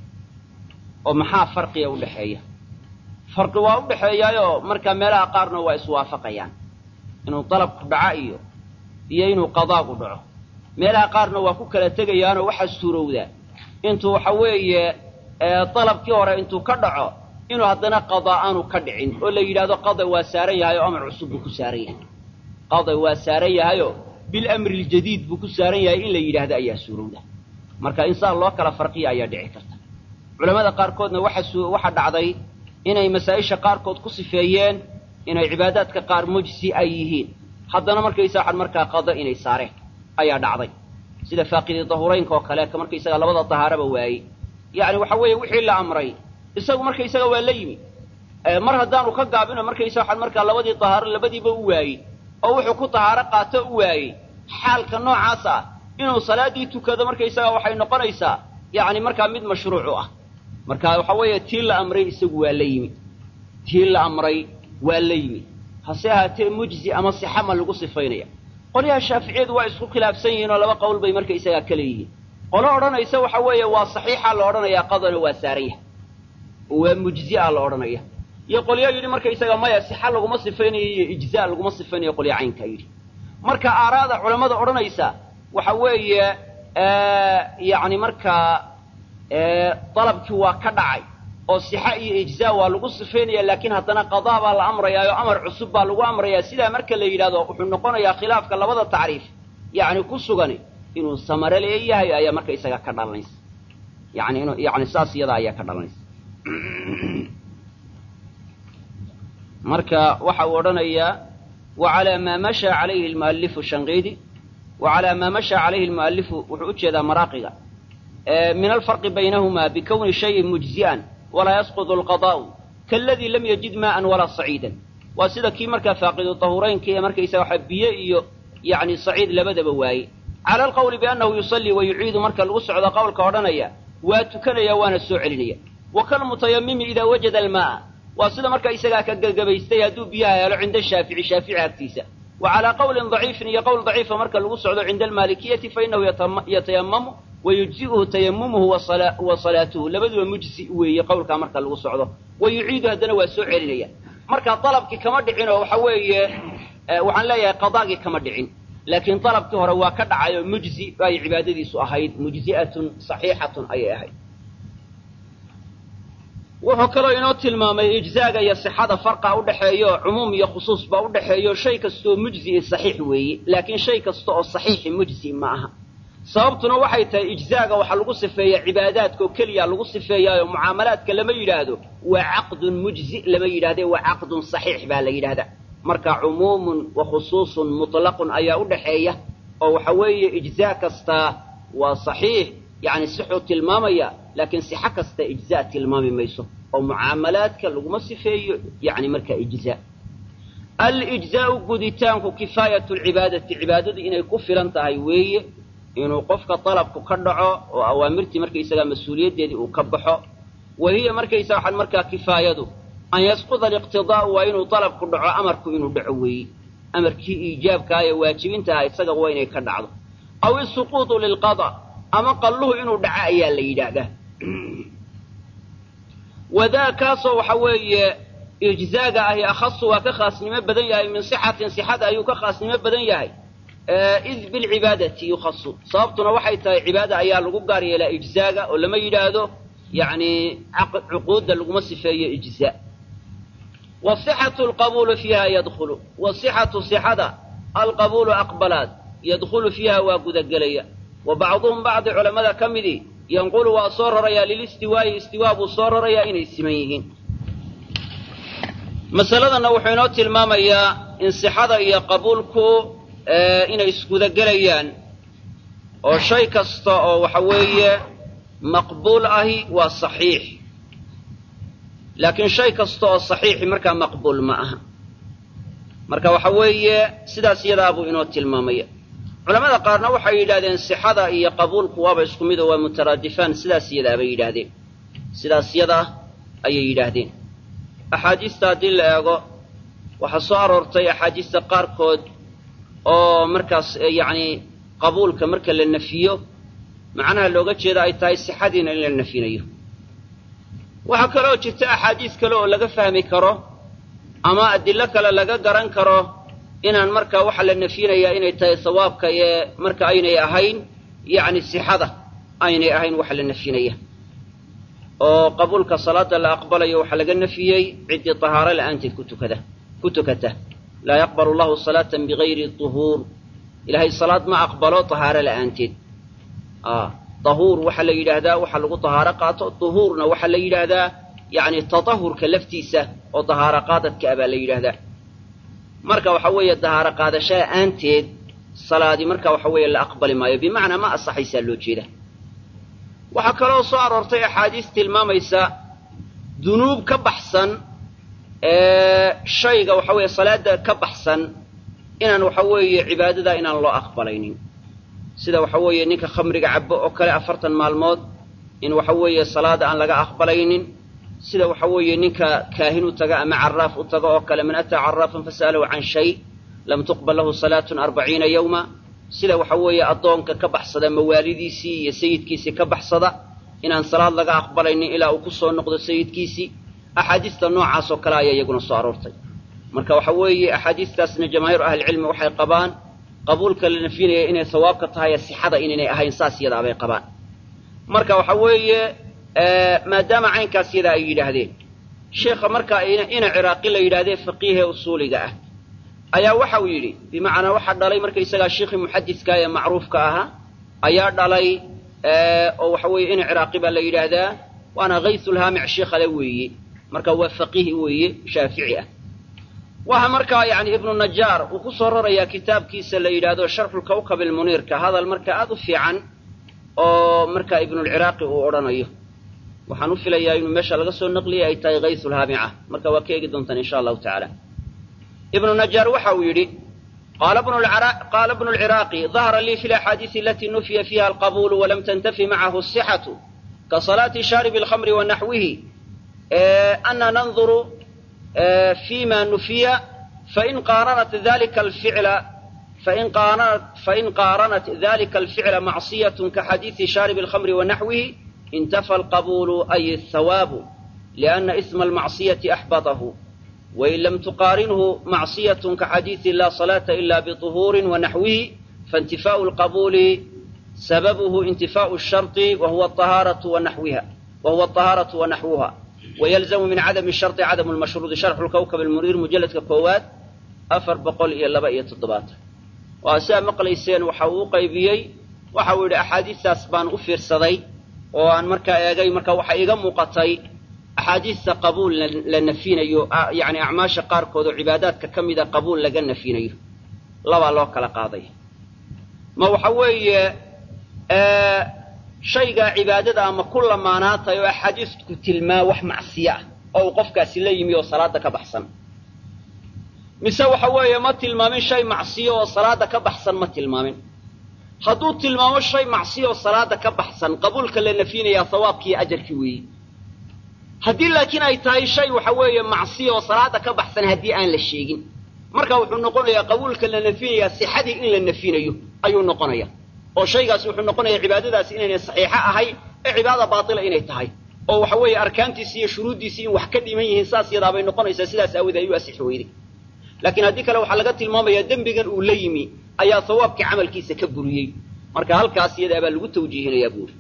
oo maxaa farqiga udhexeeya farqi waa u dhexeeyaayoo markaa meelaha qaarna waa iswaafaqayaan inuu dalabku dhaco iyo iyo inuu qadaagu dhaco meelaha qaarna waa ku kala tegayaanoo waxaa suurowdaa intuu waxa weeye dalabkii hore intuu ka dhaco inuu haddana qadaa aanu ka dhicin oo la yidhahdo qada waa saaran yahay oo amar cusub buu ku saaran yahay qada waa saaran yahayoo bilamri ljadiid buu ku saaran yahay in la yidhaahdo ayaa suurowda marka in saa loo kala farqiya ayaa dhici karta culamada qaarkoodna waxaa dhacday inay masaa-isha qaarkood ku sifeeyeen inay cibaadaadka qaar mujsi ay yihiin haddana markaysa waxaan markaa qada inay saareen ayaa dhacday sida faaqidi dahuraynka oo kale ka markaysaga labada dahaaraba waayey yacni waxa weeye wixii la amray isagu markaysaga waa la yimi mar haddaanu ka gaabino markaysa waxaan markaa labadii dahaaro labadiiba u waayey oo wuxuu ku dahaaro qaato u waayey xaalka noocaas ah inuu salaaddii tukado markaysaga waxay noqonaysaa yacni markaa mid mashruuc u ah marka waxa weeye tii la amray isagu waa la yimi tii la amray waa la yimi hase ahaatee mujzi ama sixa ma lagu sifaynaya qolyaha shaaficiyadu waa isku khilaafsan yihiin oo laba qowl bay markaysagaa ka leeyihiin qolo odhanaysa waxa weeye waa saxiixa la odhanayaa qadana waa saaran yahay waa mujzia la odhanaya iyo qolyo yidhi markaysaga maya sixa laguma sifaynayo iyo ijzaa laguma sifaynayo qolyo caynkaa yidhi marka aaraada culammada odhanaysa waxa weeye yacni markaa dalabkii waa ka dhacay oo sixa iyo ijzaa waa lagu sifaynaya laakiin haddana qadaa baa la amrayaa oo amar cusub baa lagu amrayaa sidaa marka la yidhahdo wuxuu noqonayaa khilaafka labada tacriif yacni ku sugan inuu samare leeyahay ayaa markaysaga ka dhalanaysa yani inu yani saas iyada ayaa ka dhalanaysa marka waxa uu odhanayaa wacalaa maa mashaa calayhi almu'alifu shanqiidi wacalaa maa mashaa calayhi almu'alifu wuxuu u jeedaa maraaqiga min alfarqi baynahumaa bikowni shayin mujzi'an walaa yasqudu alqadaa'u kaaladii lam yajid maa'an walaa saciidan waa sida kii markaa faaqidu tahuraynka ee markaysaga waxa biyo iyo yacni saciid labadaba waaye cala alqawli biannahu yusallii wa yuciidu marka lagu socdo qowlka odhanaya waa tukanaya waana soo celinaya wa kalmutayamimi idaa wajada almaa'a waa sida marka isagaa ka gebagabaystay hadduu biyaha helo cinda shaafici shaafici agtiisa wa calaa qowlin daciifin iyo qowl daciifa marka lagu socdo cinda almaalikiyati fainahu yatayamamu wa yujzi'uhu tayamumuhu wa salaatuhu labaduba mujzi weeye qowlkaa marka lagu socdo wa yuciidu haddana waa soo celinaya marka dalabkii kama dhicin oo waxa weeye waxaan leeyahay qadaagii kama dhicin laakiin dalabkii hore waa ka dhacay oo mujzi ay cibaadadiisu ahayd mujzi'atun saxiixatun ayay ahayd wuxuu kaloo inoo tilmaamay ijzaaga iyo sixada farqa udhaxeeyo cumuum iyo khusuus baa udhaxeeyo shay kastaoo mujzi saxiix weeye laakiin shay kasta oo saxiixi mujzi ma aha sababtuna waxay tahay ijzaaga waxaa lagu sifeeyaa cibaadaadka oo keliya lagu sifeeyaayo mucaamalaadka lama yidhaahdo waa caqdun mujzi lama yidhahde waa caqdun saxiix baa la yidhahdaa marka cumuumun wa khusuusun mutlaqun ayaa udhaxeeya oo waxa weeye ijzaa kastaa waa saxiix yani sixuu tilmaamaya laakiin sixo kasta ijzaa tilmaami mayso oo mucaamalaadka laguma sifeeyo yani marka ijzaa alijzaau guditaanku kifaayatu lcibaadati cibaadadu inay ku filan tahay weeye inuu qofka dalabku ka dhaco oo awaamirtii markaysagaa mas-uuliyaddeedii uu ka baxo wa hiya markaysa waxaan markaa kifaayadu an yasquda aliqtidaa'u waa inuu dalabku dhaco amarku inuu dhaco weeye amarkii iijaabkaa ee waajibintaha isaga waa inay ka dhacdo aw isuquudu lilqada ama qalluhu inuu dhaco ayaa la yidhaahdaa wadaa kaasoo waxa weeye ijzaaga ahi akhasu waa ka khaasnimo badan yahay min sixatin sixada ayuu ka khaasnimo badan yahay id bilcibaadati yukhasu sababtuna waxay tahay cibaada ayaa lagu gaar yeelaa ijzaaga oo lama yidhaahdo yacni cuquudda laguma sifeeyo ijzaa wasixatu alqabuulu fiiha yadkhulu wasixatu sixada alqabuulu aqbalaad yadkhulu fiiha waa gudagelaya wa bacduhum bacdi culammada ka midii yanqulu waa soo rarayaa lilistiwaa'i istiwaa buu soo rarayaa inay siman yihiin masaladanna wuxuu inoo tilmaamayaa in sixada iyo qabuulku inay isgudagelayaan oo shay kasta oo waxa weeye maqbuul ahi waa saxiix laakiin shay kasta oo saxiixi markaa maqbuul ma aha marka waxa weeye sidaas yadaa buu inoo tilmaamaya culamada qaarna waxay yidhahdeen sixada iyo qabuulku waaba isku mid oo waa mutaraadifaan sidaas yadaa bay yidhaahdeen sidaas yadaa ayay yidhaahdeen axaadiista haddii la eego waxaa soo aroortay axaadiista qaarkood oo markaas yacni qabuulka marka la nafiyo macnaha looga jeeda ay tahay sixadiina in la nafinayo waxaa kaloo jirta axaadiis kale oo laga fahmi karo ama adilo kale laga garan karo inaan markaa waxa la nafinayaa inay tahay sawaabka ee marka aynay ahayn yacni sixada aynay ahayn waxa la nafinaya oo qabuulka salaada la aqbalayo waxaa laga nafiyey ciddii tahaaro la'aanteed ku tukada ku tukata laa yaqbalu allahu salaatan bigayri tuhuur ilaahay salaad ma aqbalo tahaaro la'aanteed tahuur waxaa la yidhaahdaa waxa lagu tahaaro qaato tuhuurna waxaa la yidhaahdaa yacni tatahurka laftiisa oo tahaaro qaadadka ah baa la yidhaahdaa marka waxa weeye tahaaro qaadasho la'aanteed salaadi marka waxa weeye la aqbali maayo bimacnaa ma asaxaysaa loo jeeda waxaa kaloo soo aroortay axaadiis tilmaamaysa dunuub ka baxsan shayga waxa weeye salaada ka baxsan inaan waxa weeye cibaadada inaan loo aqbalaynin sida waxa weeye ninka khamriga cabo oo kale afartan maalmood in waxa weeye salaada aan laga aqbalaynin sida waxa weeye ninka kaahin u taga ama caraaf u taga oo kale man ataa caraafan fasa'alahu can shay lam tuqbal lahu salaatun arbaciina yawma sida waxa weeye addoonka ka baxsada mawaalidiisii iyo sayidkiisii ka baxsada inaan salaad laga aqbalaynin ilaa uu ku soo noqdo sayidkiisii axaadiista noocaas oo kale ayaa iyaguna soo aroortay marka waxa weeye axaadiistaasna jamaahiiru ahlicilmi waxay qabaan qabuulka la nafinaya inay sawaabka tahay sixada inaynay ahayn saas yadaa bay qabaan marka waxa weeye maadaama caynkaas yadaa ay yidhaahdeen sheikha markaa ina ciraaqi la yidhahdee faqiihee usuuliga ah ayaa waxa uu yidhi bimacnaa waxaa dhalay markaysagaa sheikhii muxadidka ee macruufka ahaa ayaa dhalay oo waxa weeye ina ciraaqi baa la yidhaahdaa waana haysulhaamic sheikhale weeye marka waa faqiih weeye shaafici ah waxa markaa yani ibnu najaar uu ku soo rarayaa kitaabkiisa la yidhaahdo sharxulkawkab ilmuniirka hadal marka aad u fiican oo markaa ibnulciraaqi uu odhanayo waxaan u filayaa inuu meesha laga soo naqliyay ay tahay haysulhaamica marka waa ka eegi doontaan insha allahu tacaala ibnu najaar waxa uu yidhi qaala bnu lciraaqi dahara lii fi laxaadiisi alatii nufiya fiiha alqabuulu walam tantafi macahu asixatu ka salaati shaaribi alkhamri wa naxwihi ana nanduru fima nufiya fain qaaranat dalika alficla fain qaaranat fain qaaranat dalika alficla macsiyatun kaxadiisi shaaribi alkhamri wa naxwihi intafa alqabuulu ay athawaabu liana isma almacsiyati axbatahu wain lam tuqaarinhu macsiyatun kaxadiisi laa salaata ila bطuhuurin wanaxwihi faintifaau alqabuuli sababuhu intifaau sharطi wahuwa ahaaratu wanaxwiha wahuwa aطahaaratu wanaxwuha wylzamu min cadami sharطi cadamu lmashruudi sharxu lkawkab almuniir mujalladka koowaad afar boqol iyo laba iyo toddobaatan waa sidaa maqlayseen waxa uu u qaybiyey waxa uu yidhi axaadiistaas baan u fiirsaday oo aan markaa eegay marka waxa iga muuqatay axaadiista qabuul la nafinayo yani acmaasha qaarkood oo cibaadaadka ka mida qabuul laga nafinayo labaa loo kala qaaday ma waxa weeye shaygaa cibaadada ama ku lamaanaatay oo axaadiisku tilmaa wax macsiyo ah oo uu qofkaasi la yimi oo salaada ka baxsan mise waxa weeye ma tilmaamin shay macsiyo oo salaada ka baxsan ma tilmaamin hadduu tilmaamo shay macsiya oo salaada ka baxsan qabuulka la nafyinayaa hawaabkiiyo ajarkii weeye haddii laakiin ay tahay shay waxa weeye macsiya oo salaada ka baxsan haddii aan la sheegin marka wuxuu noqonayaa qabuulka la nafyinayaa sixadii in la nafyinayo ayuu noqonaya oo shaygaasi wuxuu noqonayaa cibaadadaasi inaynay saxiixo ahayn ee cibaada baatila inay tahay oo waxa weeye arkaantiisi iyo shuruuddiisii in wax ka dhiman yihiin saas yadaabay noqonaysaa sidaas aawoodee ayuu asixi weyday laakiin haddii kale waxaa laga tilmaamayaa dembigan uu la yimi ayaa sawaabkii camalkiisa ka buriyey marka halkaas iyadaa baa lagu tawjiihinayaa buuri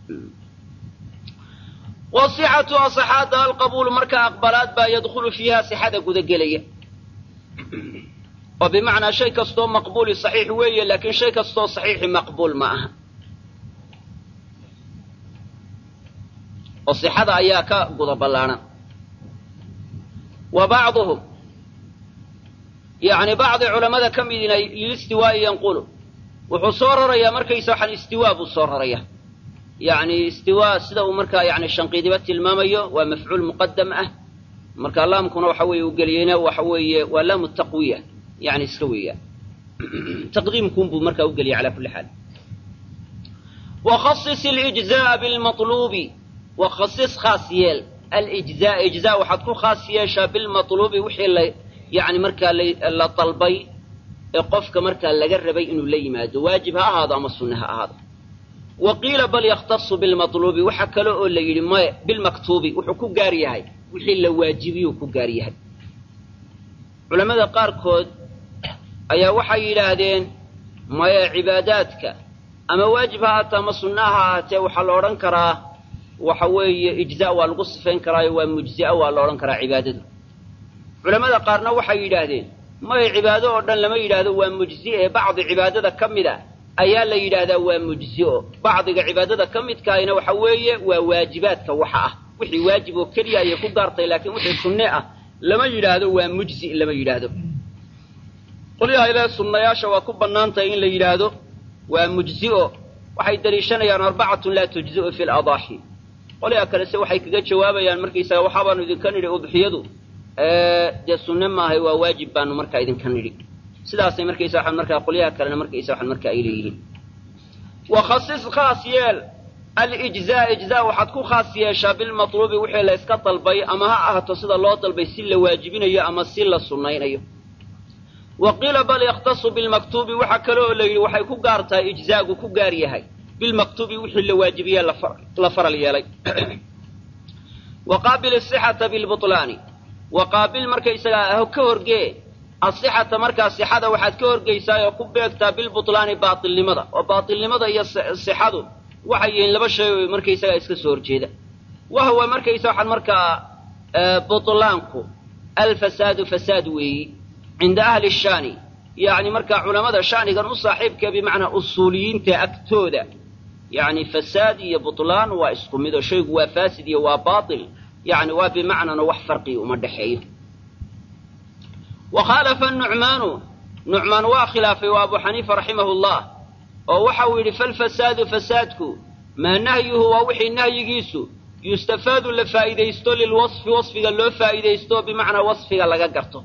wasixatu asaxaada alqabuulu marka aqbalaad baa yadkhulu fiiha sixada gudagelaya oo bimacnaa shay kastoo maqbuuli saxiix weeye laakiin shay kastoo saxiixi maqbuul ma aha oo sixada ayaa ka guda ballaadhan wa bacduhum yacni bacdi culammada ka midina lilistiwaa'i yanqulu wuxuu soo rarayaa markaysa waxaan istiwaa buu soo rarayaa yacni istiwaa sida uu markaa yani shanqiidiba tilmaamayo waa mafcuul muqadam ah marka laamkuna waxa weeye uu geliyeyna waxa weeye waa laamu taqwiya yani iska weeyaan taqdiimkun buu markaa u geliyay calaa kulli xaal wakhasis alijza'a bilmaluubi wakhasis khaas yeel alijzaa ijzaa waxaad ku khaas yeeshaa bilmatluubi wixii la yani markaa la dalbay ee qofka markaa laga rabay inuu la yimaado waajib ha ahaado ama sunne ha ahaado wa qiila bal yakhtasu bilmatluubi waxa kale oo la yidhi maya bilmaktuubi wuxuu ku gaar yahay wixii la waajibiyuu ku gaar yahay culammada qaarkood ayaa waxay yidhaahdeen maya cibaadaadka ama waajib ha ahaatee ama sunna ha ahaatee waxaa la odhan karaa waxa weeye ijzaa waa lagu sifayn karaayo waa mujzi'a waa la odhan karaa cibaadadu culammada qaarna waxay yidhaahdeen maya cibaado oo dhan lama yidhaahdo waa mujzi ee bacdi cibaadada ka mid a ayaa la yidhaahdaa waa mujzi'o bacdiga cibaadada ka midkaahina waxa weeye waa waajibaadka waxa ah wixii waajib oo keliya ayay ku gaartay laakiin wixii sunne ah lama yidhaahdo waa mujzi lama yidhaahdo qolyaha ilaahe sunnayaasha waa ku bannaan tahay in la yidhaahdo waa mujzi'o waxay daliishanayaan arbacatun laa tujzi'u fi ladaaxi qolyaha kalese waxay kaga jawaabayaan markaysaga waxaabaanu idinka nidhi udxiyadu dee sunne maahay waa waajib baanu markaa idinka nidhi sidaasay markaysa waxaan markaa qolyaha kalena markaysa waxaan markaa ay leeyihiin wakhasis khaas yeel alijzaa ijzaa waxaad ku khaas yeeshaa bilmatluubi wixii la yska dalbay ama ha ahaato sida loo dalbay si la waajibinayo ama si la sunnaynayo wa qiila bal yakhtasu bilmaktuubi waxaa kale oo la yidhi waxay ku gaar tahay ijzaagu ku gaar yahay bilmaktuubi wixii la waajibiye la faral yeelay wa qaabil asixata bilbutlaani wa qaabil markaysagaa ka horgee asixata markaa sixada waxaad ka horgeysaa oo ku beegtaa bilbutlaani baatilnimada oo baatilnimada iyo sixadu waxay yihiin laba shay oo markaysagaa iska soo horjeeda wahwa markaysa waxaan markaa butlaanku alfasaadu fasaad weeyi cinda ahli shaani yacni markaa culammada shanigan u saaxiibka bimacnaa usuuliyiinta agtooda yacni fasaad iyo butlaan waa isku mid oo shaygu waa faasid iyo waa baatil yacni waa bimacnana wax farqi uma dhexeeyo wa khaalafa nucmaanu nucmaan waa khilaafay waa abu xaniifa raximahu llah oo waxa uu yidhi falfasaadu fasaadku maa nahyuhu waa wixii nahyigiisu yustafaadu la faa'iidaysto lilwasfi wasfiga loo faa'iidaysto bimacnaa wasfiga laga garto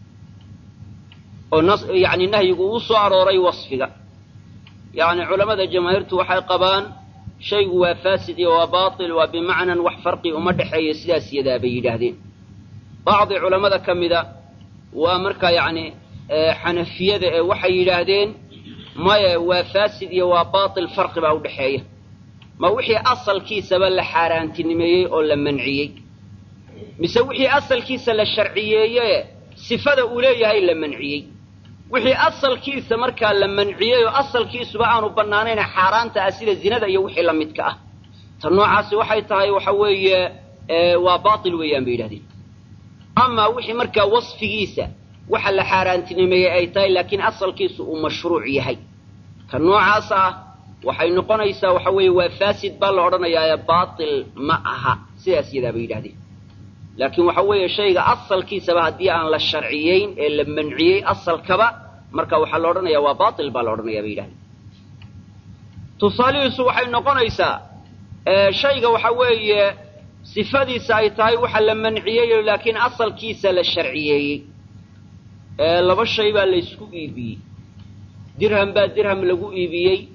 oo yani nahyigu uu soo arooray wasfiga yacni culammada jamaahiirtu waxay qabaan shaygu waa faasid iyo waa baatil waa bimacnan wax farqi uma dhexeeya sidaas yadaa bay yidhaahdeen bacdi culammada ka mida waa markaa yacni xanafiyada ee waxay yidhaahdeen maya waa faasid iyo waa baatil farqi baa u dhexeeya ma wixii asalkiisaba la xaaraantinimeeyey oo la manciyey mise wixii asalkiisa la sharciyeeye sifada uu leeyahay la manciyey wixii asalkiisa markaa la manciyey oo asalkiisuba aanu bannaanayna xaaraanta ah sida zinada iyo wixii la midka ah ta noocaasi waxay tahay waxa weeye waa baatil weeyaan bay yidhahdeen amaa wixii markaa wasfigiisa waxa la xaaraantinimeeyey ay tahay laakiin asalkiisu uu mashruuc yahay ka noocaas ah waxay noqonaysaa waxa weeye waa faasid baa la odhanayaa baatil ma aha sidaas yadaa bay yidhahdeen laakiin waxa weeye shayga asalkiisaba haddii aan la sharciyeyn ee la manciyey asalkaba marka waxaa la odhanayaa waa baatil baa la odhanaya bay yidhahdeen tusaalihiisu waxay noqonaysaa shayga waxa weeye sifadiisa ay tahay waxa la manciyey laakiin asalkiisa la sharciyeeyey laba shay baa la ysku iibiyey dirham baa dirham lagu iibiyey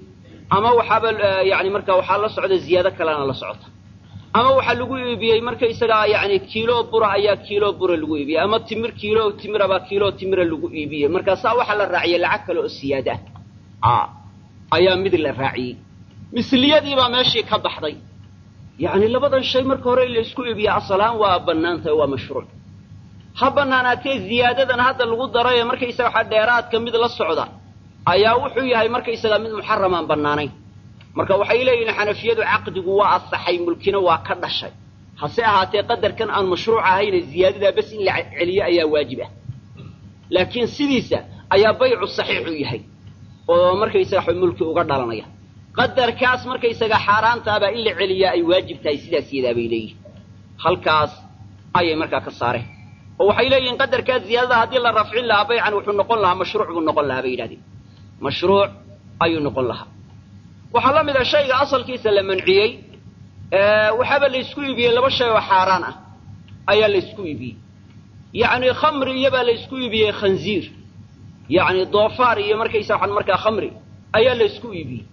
ama waxaaba yani marka waxaa la socda ziyaado kalena la socota ama waxaa lagu iibiyey markaysagaa yani kiilo bura ayaa kiilo bura lagu iibiyey ama timir kiilo timirabaa kiilo timira lagu iibiyey markaasaa waxaa la raaciyey lacag kale oo siyaada ah ayaa mid la raaciyey misliyadiibaa meeshii ka baxday yacni labadan shay marka hore in la isku iibiya asalaan waa bannaan tahay waa mashruuc ha bannaanaatee ziyaadadan hadda lagu daray ee markaysaga waxaa dheeraadka mid la socda ayaa wuxuu yahay markaysaga mid muxaramaan bannaanayn marka waxay leeyihiin xanafiyadu caqdigu waa asaxay mulkina waa ka dhashay hase ahaatee qadarkan aan mashruuc ahayne ziyaadadaa bes in la celiyo ayaa waajib ah laakiin sidiisa ayaa baycu saxiixu yahay oo markaysaga mulki uga dhalanaya qadarkaas markaysaga xaaraantaabaa in la celiyaa ay waajib tahay sidaas yadaa bay leeyihin halkaas ayay markaa ka saareen oo waxay leeyihiin qadarkaa ziyaadada haddii la rafcin lahaa baycan wuxuu noqon lahaa mashruuc buu noqon lahaa bay yidhahdeen mashruuc ayuu noqon lahaa waxaa la mid a shayga asalkiisa la manciyey waxaaba laysku iibiyey laba shay oo xaaraan ah ayaa laysku iibiyey yacni khamri iyobaa laysku iibiyey khanziir yacni doofaar iyo markaysa waxaan markaa khamri ayaa laysku iibiyey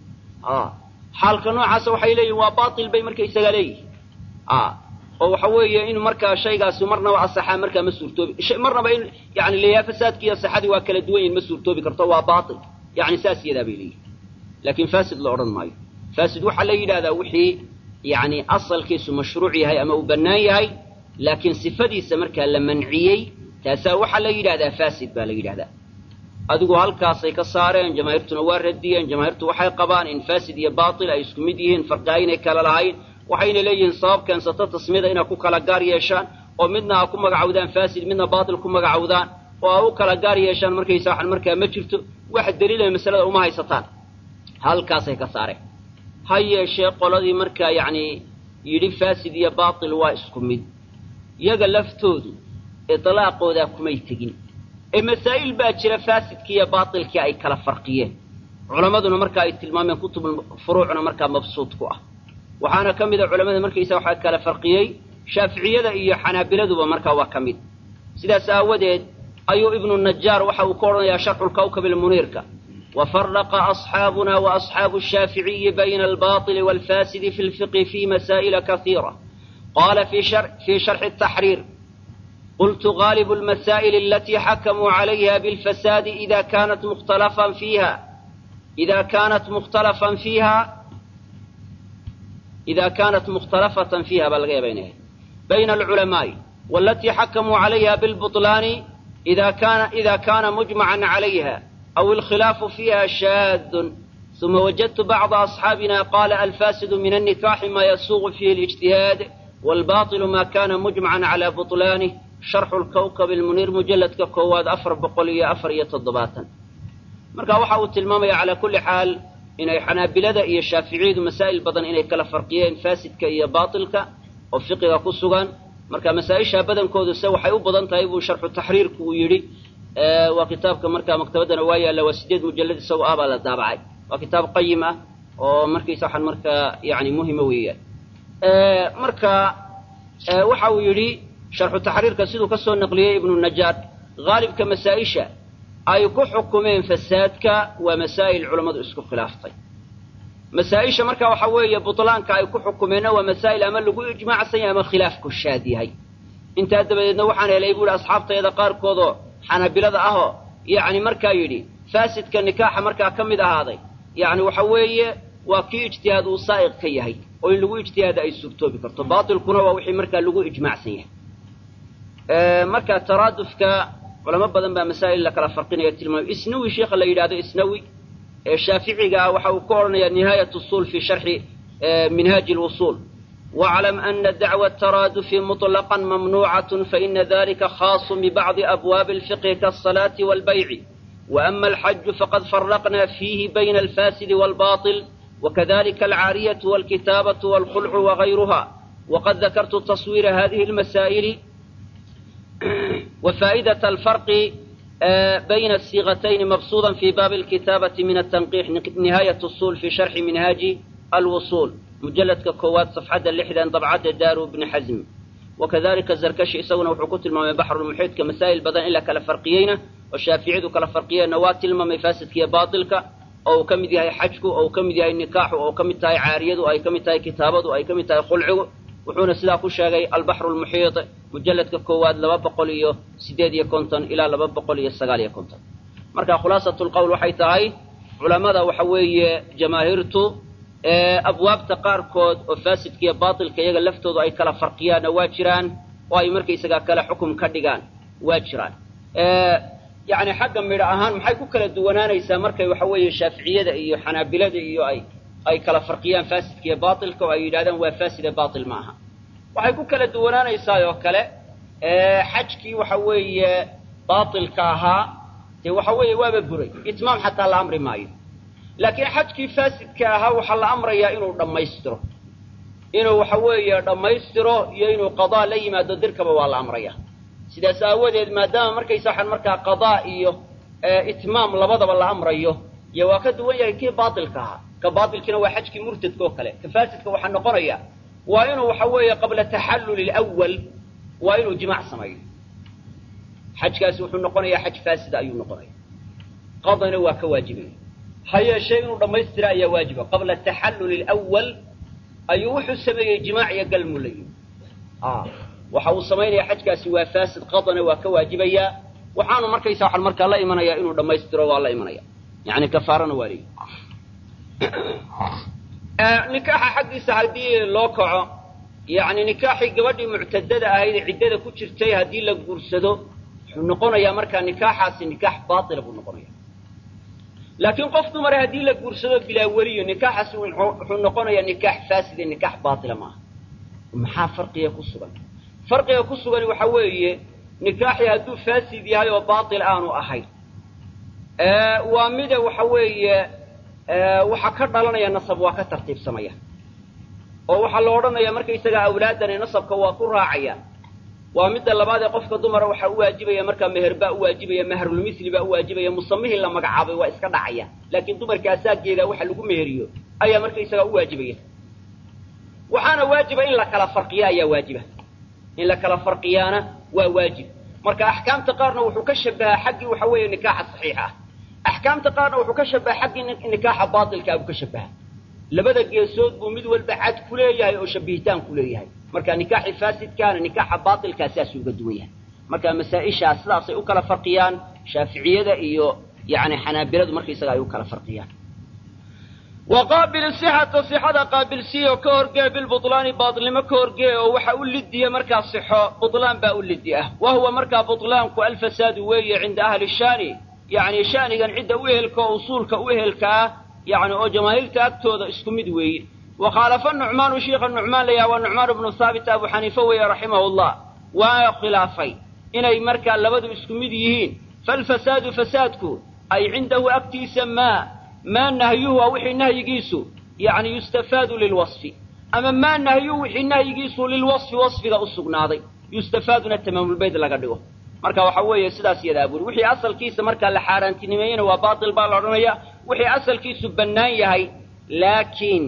xaalka noocaasa waxay leeyihin waa baatil bay markaysaga leeyihin oo waxa weeye in markaa shaygaasi marnaba asaxaa markaa ma suurtoobi marnaba in yani leeyaha fasaadki iyo asaxadii waa kala duwan yihin ma suurtoobi karto waa baatil yani saas yadaa bay leeyihin laakiin fasid la odhan maayo fasid waxaa la yidhahdaa wixii yani asalkiisu mashruuc yahay ama uu bannaan yahay laakiin sifadiisa markaa la manciyey taasaa waxaa la yidhahdaa fasid baa la yidhahdaa adigu halkaasay ka saareen jamaahiirtuna waa radiyeen jamaahiirtu waxay qabaan in fasid iyo baatil ay isku mid yihiin farqi aynay kala lahayn waxayna leeyihiin sabab keensata tasmiyada inay ku kala gaar yeeshaan oo midna ha ku magacawdaan fasid midna baatil ku magacawdaan oo ha u kala gaar yeeshaan markaysa waxan markaa ma jirto wax daliilay masalada uma haysataan halkaasay ka saareen ha yeeshee qoladii markaa yacni yidhi fasid iyo baatil waa isku mid yaga laftoodu itlaaqoodaa kumay tegin ee masaa'il baa jira faasidkii iyo baatilkii ay kala farqiyeen culammaduna marka ay tilmaameen kutubul furuucna markaa mabsuud ku ah waxaana ka mid a culamada markaysa waxaa kala farqiyey shaaficiyada iyo xanaabiladuba markaa waa ka mid sidaas aawadeed ayuu ibnu najaar waxa uu ka odhanayaa sharxulkawkab ilmuniirka wafaraqa asxaabuna waasxaabu shaaficiyi bayna albaطili waalfasidi fi lfiqhi fi masaa'ila kaiira qala fii sharxi taxriir قلت غالب المسائل التي حكموا عليها بالفساد إذا كانت مختلفا فيها إذا كانت مختلفا فيها إذا كانت مختلفة فيها بل بينها بين العلماء والتي حكموا عليها بالبطلان إذا كان إذا كان مجمعا عليها أو الخلاف فيها شاذ ثم وجدت بعض أصحابنا قال الفاسد من النكاح ما يسوغ فيه الاجتهاد والباطل ما كان مجمعا على بطلانه sharxu lkawkab ilmuniir mujalladka koowaad afar boqol iyo afar iyo toddobaatan marka waxa uu tilmaamaya calaa kulli xaal inay xanaabilada iyo shaaficiyadu masaa'il badan inay kala farqiyeen faasidka iyo baatilka oo fiqiga ku sugan marka masaa-isha badankoodu se waxay u badan tahay buu sharxu taxriirku uu yidhi waa kitaabka marka maktabaddana waa yaalla waa sideed mujallad isagoo ah baa la daabacay waa kitaab qayim ah oo markaysa waxaan markaa yani muhima weeyaan marka waxa uu yidhi sharxu taxriirka siduu ka soo naqliyey ibnu najaar haalibka masaa-isha ay ku xukumeen fasaadka waa masaa'il culammadu isku khilaaftay masaa-isha marka waxa weeye butlaanka ay ku xukumeenna waa masaa'il ama lagu ijmaacsan yahay ama khilaafku shaad yahay intaa dabadeedna waxaan helay buu ihi asxaabtayda qaarkoodoo xanaabilada ahoo yacni markaa yidhi faasidka nikaaxa markaa ka mid ahaaday yacni waxa weeye waa kii ijtihaad uu saa'iq ka yahay oo in lagu ijtihaada ay suurtoobi karto baatilkuna waa wixii markaa lagu ijmaacsan yahay marka taraadufka culamo badan baa masaa'il la kala farqinaya tilmaamay isnawi sheikha la yidhahdo isnawi ee shaaficiga ah waxa uu ka odhanayaa nihaayat usul fi sharxi minhaaji lwusul واعلم أن دعوى الترادف مطلقا ممنوعة فإن ذلك خاص ببعض أبواب الفقه كالصلاة والبيع وأما الحج فقد فرقنا فيه بين الفاسد والباطل وكذلك العارية والكتابة والخلع وغيرها وقد ذكرت تصوير هذه المسائل وفائدة الفرق بين الصيغتين مبسوطا في باب الكتابة من التنقيح نهاية الصول في شرح منهاج الوصول مجلد كوات صفحة اللحدة طبعة دار ابن حزم وكذلك الزركشي سونا وحكوت الماء بحر المحيط كمسائل بدن إلا كلا فرقيين والشافعي كلا فرقيين نوات الماء فاسد كي باطلك oo uu ka mid yahay xajku oo uu ka mid yahay nikaaxu oo ka mid tahay caariyadu ay ka mid tahay kitaabadu ay ka mid tahay khulcigu wuxuuna sidaa ku sheegay albaxru lmuxiit mujalladka koowaad laba boqol iyo siddeed iyo konton ilaa laba boqol iyo sagaal iyo konton marka khulaasatu lqowl waxay tahay culammada waxa weeye jamaahiirtu abwaabta qaarkood oo faasidka iyo baatilka iyaga laftoodu ay kala farqiyaanna waa jiraan oo ay markaysagaa kale xukum ka dhigaan waa jiraan yani xagga midho ahaan maxay ku kala duwanaanaysaa markay waxa weeye shaaficiyada iyo xanaabilada iyo ay ay kala farqiyaan faasidka iyo baatilka oo ay yidhahdaan waa faaside baatil ma aha waxay ku kala duwanaanaysaa oo kale xajkii waxa weeye baatilka ahaa dee waxa weeye waaba buray itmaam xataa la amri maayo laakiin xajkii faasidka ahaa waxaa la amrayaa inuu dhammaystiro inuu waxa weeye dhammaystiro iyo inuu qadaa la yimaado dirkaba waa la amraya sidaas aawadeed maadaama markaysa waxaan markaa qadaa iyo itmaam labadaba la amrayo iyo waa ka duwan yahay kii baatilka ahaa ka baatilkiina waa xajkii murtadka oo kale ka faasidka waxaa noqonaya waa inuu waxa weeye qabla taxalluli lwal waa inuu jimaac sameeyo xajkaasi wuxuu noqonayaa xaj faasida ayuu noqonaya qadana waa ka waajibaya ha yeeshee inuu dhammaystira ayaa waajiba qabla taxalluli lwal ayuu wuxuu sameeyey jimaac iyo galmu la yimi waxa uu samaynaya xajkaasi waa faasid qadana waa ka waajibayaa waxaanu markaysa waxaan markaa la imanayaa inuu dhammaystiro waa la imanaya yani kafaarana waa leeyi nikaaxa xaggiisa haddii loo kaco yani nikaaxii gabadhii muctadada ahayd ee ciddada ku jirtay haddii la guursado wuxuu noqonayaa markaa nikaaxaasi nikaax baatila buu noqonaya laakiin qof dumare haddii la guursado bilaa weliyo nikaaxaasi wuxuu noqonayaa nikaax faaside nikaax baatila maaha maxaa farqiga ku sugan farqiga ku sugan waxa weeye nikaaxii hadduu faasid yahay oo baatil aanu ahayn waa mida waxa weeye waxaa ka dhalanaya nasab waa ka tartiibsamaya oo waxaa la odhanaya markaysagaa awlaadani nasabka waa ku raacaya waa midda labaad ee qofka dumara waxaa u waajibaya markaa meher baa u waajibaya mahrulmisli baa u waajibaya musamihii la magacaabay waa iska dhacaya laakiin dumarka asaageeda waxa lagu meheriyo ayaa markaysagaa u waajibaya waxaana waajiba in la kala farqiya ayaa waajiba in la kala farqiyaana waa waajib marka axkaamta qaarna wuxuu ka shabahaa xaggii waxa weeye nikaaxa saxiixa ah axkaamta qaarna wuxuu ka shabaha xaggii nikaaxa baatilkaa buu ka shabaha labada geesood buu mid walba cad ku leeyahay oo shabihitaan ku leeyahay marka nikaaxii faasidkaana nikaaxa baatilkaa sidaasuu uga duwan yahay marka masaa-ishaas sidaasay u kala farqiyaan shaaficiyada iyo yani xanaabiladu markaysaga ay u kala farqiyaan waqaabil sixata sixada qaabilsiya oo ka horgee bilbulaani baatilnimo ka horgee oo waxa u lidiya markaa sixo bulaan baa u lidi ah wa huwa markaa bulaanku alfasaadu weeye cinda ahli shaani yani shanigan cidda u ehelka oo usuulka u ehelka ah yani oo jamaahiirta agtooda isku mid weeye wa khaalafa nucmaanu shiikha nucmaan layaha waa nucmaan ibnu haabit abu xaniife weeye raximahu llah waa khilaafay inay markaa labadu isku mid yihiin falfasaadu fasaadku ay cindahu agtiisa maa maa nahyuhu waa wixii nahyigiisu yani yustafaadu lilwasfi ama maa nahyuhu wixii nahyigiisu lilwasfi wasfiga u sugnaaday yustafaaduna tamaamulbayd laga dhigo marka waxa weeye sidaas yadaa buri wixii asalkiisa markaa la xaaraantinimeeyena waa baatil baa la odhanaya wixii asalkiisu bannaan yahay laakiin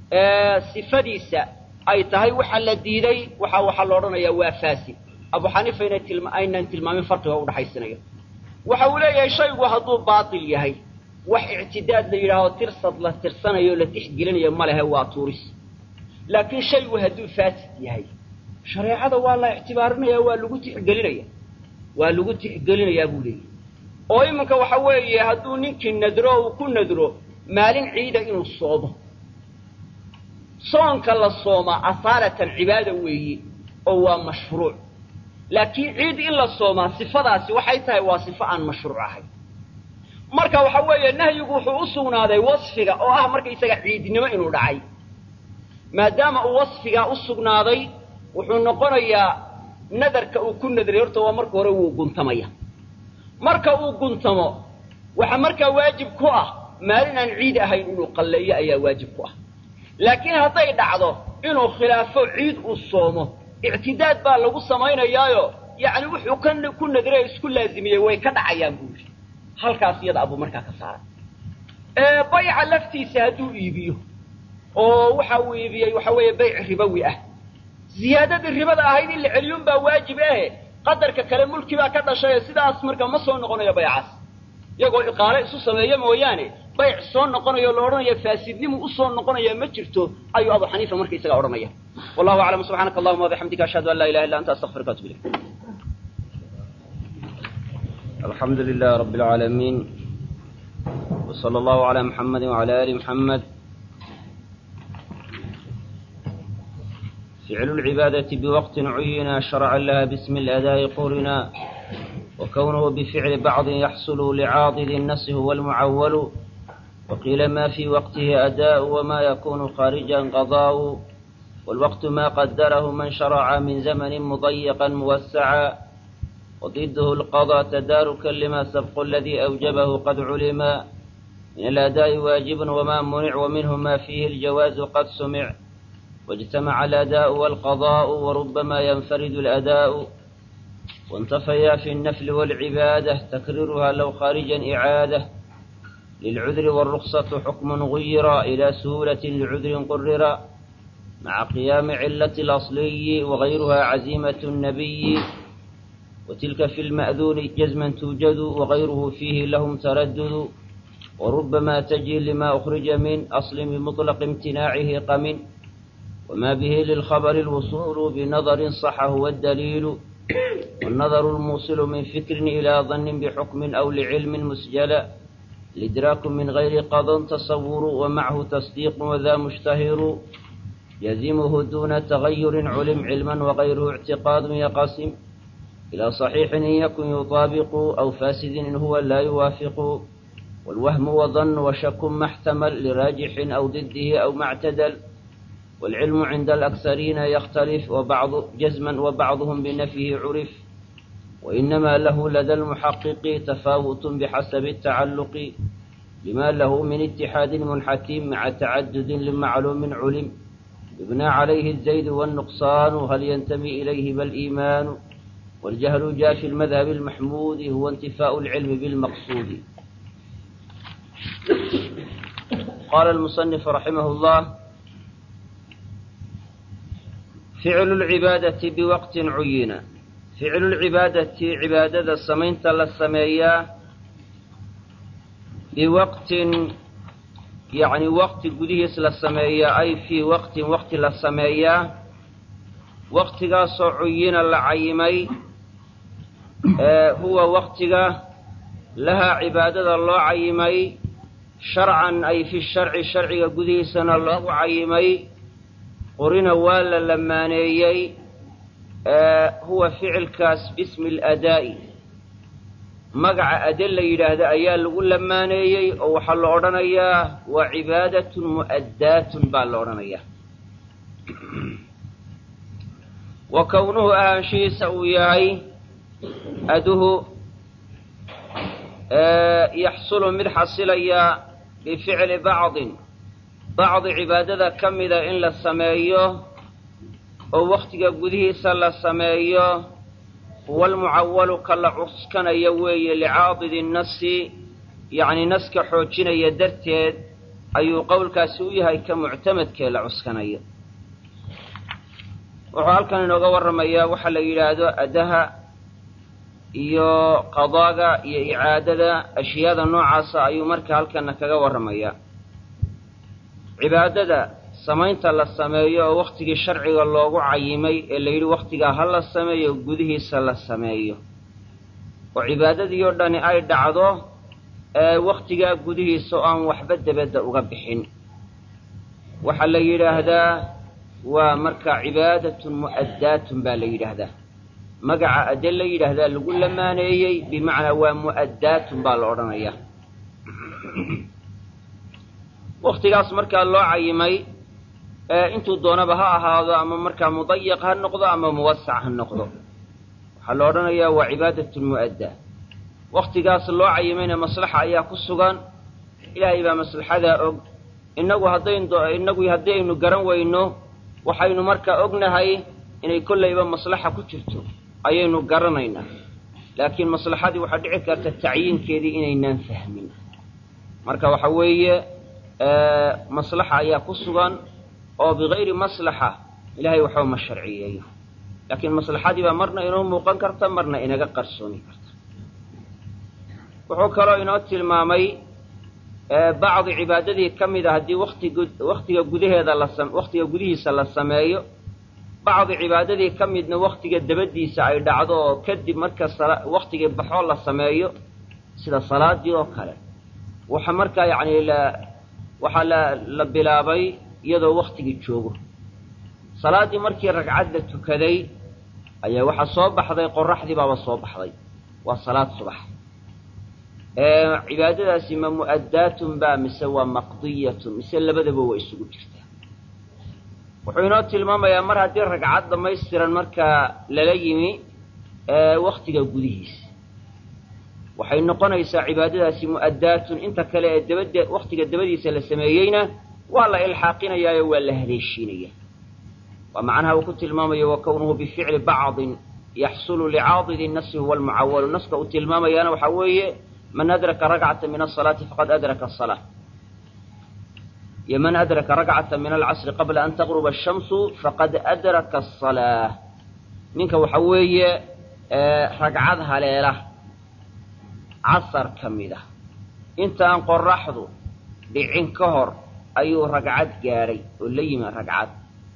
sifadiisa ay tahay waxa la diiday waxa waxaa la odhanayaa waa faasid abu xaniifa inay tilma aynan tilmaamin farqiga udhaxaysanayo waxa uu leeyahay shaygu hadduu baatil yahay wax ictidaad la yidhaaho tirsad la tirsanayo la tixgelinayo ma lehe waa tuuris laakiin shaygu hadduu faasid yahay shareecada waa la ictibaarinaya waa lagu tixgelinaya waa lagu tixgelinayaa buu leeyahy oo iminka waxa weeye hadduu ninkii nadro uu ku nadro maalin ciida inuu soomo soonka la soomaa asaalatan cibaada weeye oo waa mashruuc laakiin ciid in la soomaa sifadaasi waxay tahay waa sifo aan mashruuc ahayn marka waxa weeye nahyigu wuxuu u sugnaaday wasfiga oo ah markaysaga ciidnimo inuu dhacay maadaama uu wasfigaa u sugnaaday wuxuu noqonayaa nadarka uu ku nadray horta waa marka hore wuu guntamaya marka uu guntamo waxa markaa waajib ku ah maalin aan ciid ahayn inuu qalleeyo ayaa waajib ku ah laakiin hadday dhacdo inuu khilaafo ciid uu soomo ictidaad baa lagu samaynayaayo yacni wuxuu ka ku nadray isku laazimiyey way ka dhacayaan buu yidhi halkaas iyada abuu markaa ka saaray bayca laftiisa hadduu iibiyo oo waxa uu iibiyey waxa weeye bayc ribowi ah ziyaadadii ribada ahayd in la celiyun baa waajib ahe qadarka kale mulki baa ka dhashay sidaas marka ma soo noqonayo baycaas iyagoo iqaale isu sameeyo mooyaane bayc soo noqonayo la odhanaya faasidnimu usoo noqonaya ma jirto ayuu abu xaniifa marka isaga odhanaya wallahu aclam subxaanaka allahuma wabixamdika ashhadu an laa ilaha illa anta astaqfiruka atub ilayk alxamdu lilah rabi alcaalamiin wsala allahu calaa muxamadi wacala ali muxamed ficlu lcibaadati biwaqtin cuyina sharcan laha bismi اladaa'i qurina وكونه بفعل بعض يحصل لعاضد النص هو المعول وقيل ما في وقته أداء وما يكون خارجا قضاء والوقت ما قدره من شرع من زمن مضيقا موسعا وضده القضاء تداركا لما سبق الذي أوجبه قد علم من الأداء واجب وما منع ومنه ما فيه الجواز قد سمع واجتمع الأداء والقضاء وربما ينفرد الأداء وانتفيا في النفل والعبادة تكررها لو خارجا إعادة للعذر والرخصة حكم غير إلى سهولة لعذر قرر مع قيام علة الأصلي وغيرها عزيمة النبي وتلك في المأذون جزما توجد وغيره فيه لهم تردد وربما تجي لما أخرج من أصل بمطلق امتناعه قمن وما به للخبر الوصول بنظر صح هو الدليل والنظر الموصل من فكر إلى ظن بحكم أو لعلم مسجلا الإدراك من غير قضى تصور ومعه تصديق وذا مشتهر يزمه دون تغير علم علما وغيره اعتقاد يقسم إلى صحيح إن يكن يطابق أو فاسد إن هو لا يوافق والوهم وظن وشك ما احتمل لراجح أو ضده أو ما اعتدل والعلم عند الأكثرين يختلف وبعض جزما وبعضهم بنفيه عرف وإنما له لدى المحقق تفاوت بحسب التعلق لما له من اتحاد منحتم مع تعدد لمعلوم علم يبنى عليه الزيد والنقصان هل ينتمي إليه بل إيمان والجهل جاء في المذهب المحمود هو انتفاء العلم بالمقصود قال المصنف رحمه الله فعل العبادة بوقت عين فعل العبادة عبادة السمين للسمية بوقت يعني وقت قديس للسمية أي في وقت وقت للسمية وقت عين العيمي آه هو وقت لها عبادة الله عيمي شرعا أي في الشرع الشرع قديسنا الله عيمي qorina waa la lamaaneeyey huwa ficilkaas bismi aladaa'i magaca ade la yidhaahda ayaa lagu lamaaneeyey oo waxaa la odhanayaa waa cibaadatun mu'addaatun baa la odhanayaa wa kownuhu ahaanshihiisa uu yahay aduhu yaxsulu mid xasilaya bificli bacdin bacdi cibaadada ka mida in la sameeyo oo wakhtiga gudihiisa la sameeyo huwa almucawalu ka la cuskanayo weeye licaadidi nasi yacni naska xoojinaya darteed ayuu qowlkaasi u yahay ka muctamadkee la cuskanayo wuxuu halkan inooga warramayaa waxaa la yidhaahdo adaha iyo qadaaga iyo icaadada ashyaada noocaasa ayuu marka halkana kaga warramayaa cibaadada samaynta la sameeyo oo wakhtigii sharciga loogu cayimay ee la yidhi wakhtigaa ha la sameeyo gudihiisa la sameeyo oo cibaadadii oo dhani ay dhacdo ee wakhtigaa gudihiisa oo aan waxba debadda uga bixin waxaa la yidhaahdaa waa marka cibaadatun mu'addaatun baa la yidhaahdaa magaca ade la yidhaahdaa lagu lamaaneeyey bimacnaa waa mu'addaatun baa la odhanayaa wakhtigaas markaa loo cayimay intuu doonaba ha ahaado ama markaa mudayaq ha noqdo ama muwasac ha noqdo waxaa la odhanayaa waa cibaadatun mu'adda wakhtigaas loo cayimayna maslaxa ayaa ku sugan ilaahay baa maslaxadaa og innagu haddayn innagu haddii aynu garan weyno waxaynu markaa ognahay inay kollayba maslaxa ku jirto ayaynu garanaynaa laakiin maslaxadii waxaa dhici karta tacyiinkeedii inaynaan fahmin marka waxa weeye maslaxa ayaa ku sugan oo bigayri maslaxa ilahay waxba ma sharciyeeyo laakiin maslaxadii baa marna inoo muuqan karta marna inaga qarsoomi karta wuxuu kaloo inoo tilmaamay bacdi cibaadadii ka mid a haddii wtig waktiga gudaheeda la waktiga gudihiisa la sameeyo bacdi cibaadadii ka midna waktiga dabadiisa ay dhacdo oo kadib marka waktigii baxoo la sameeyo sida salaadii oo kale waxa markaa yacni la waxaa la la bilaabay iyadoo waktigii joogo salaaddii markii ragcad la tukaday ayaa waxaa soo baxday qoraxdii baaba soo baxday waa salaad subax cibaadadaasi ma mu'addaatun baa mise waa maqdiyatun mise labadaba waa isugu jirtaa wuxuu inoo tilmaamayaa mar haddii ragcad dhamaystiran markaa lala yimi waktiga gudihiisa waxay noqonaysaa cibaadadaasi mu'addaatun inta kale ee dabade waktiga dabadiisa la sameeyeyna waa la ilxaaqinayaayo waa la haleeshiinaya waa macnaha uu ku tilmaamayo wa kownuhu bificli bacdin yaxsulu licaadidi nasi huwa almucawalu naska uu tilmaamayaana waxaa weeye man adraka rakcata min asalaati faqad adraka asalaa iyo man adraka rakcata min alcasri qabla an taqruba ashamsu faqad adraka asalaa ninka waxa weeye ragcad haleela casar ka mid ah intaan qoraxdu dhicin ka hor ayuu ragcad gaadhay oo la yimi ragcad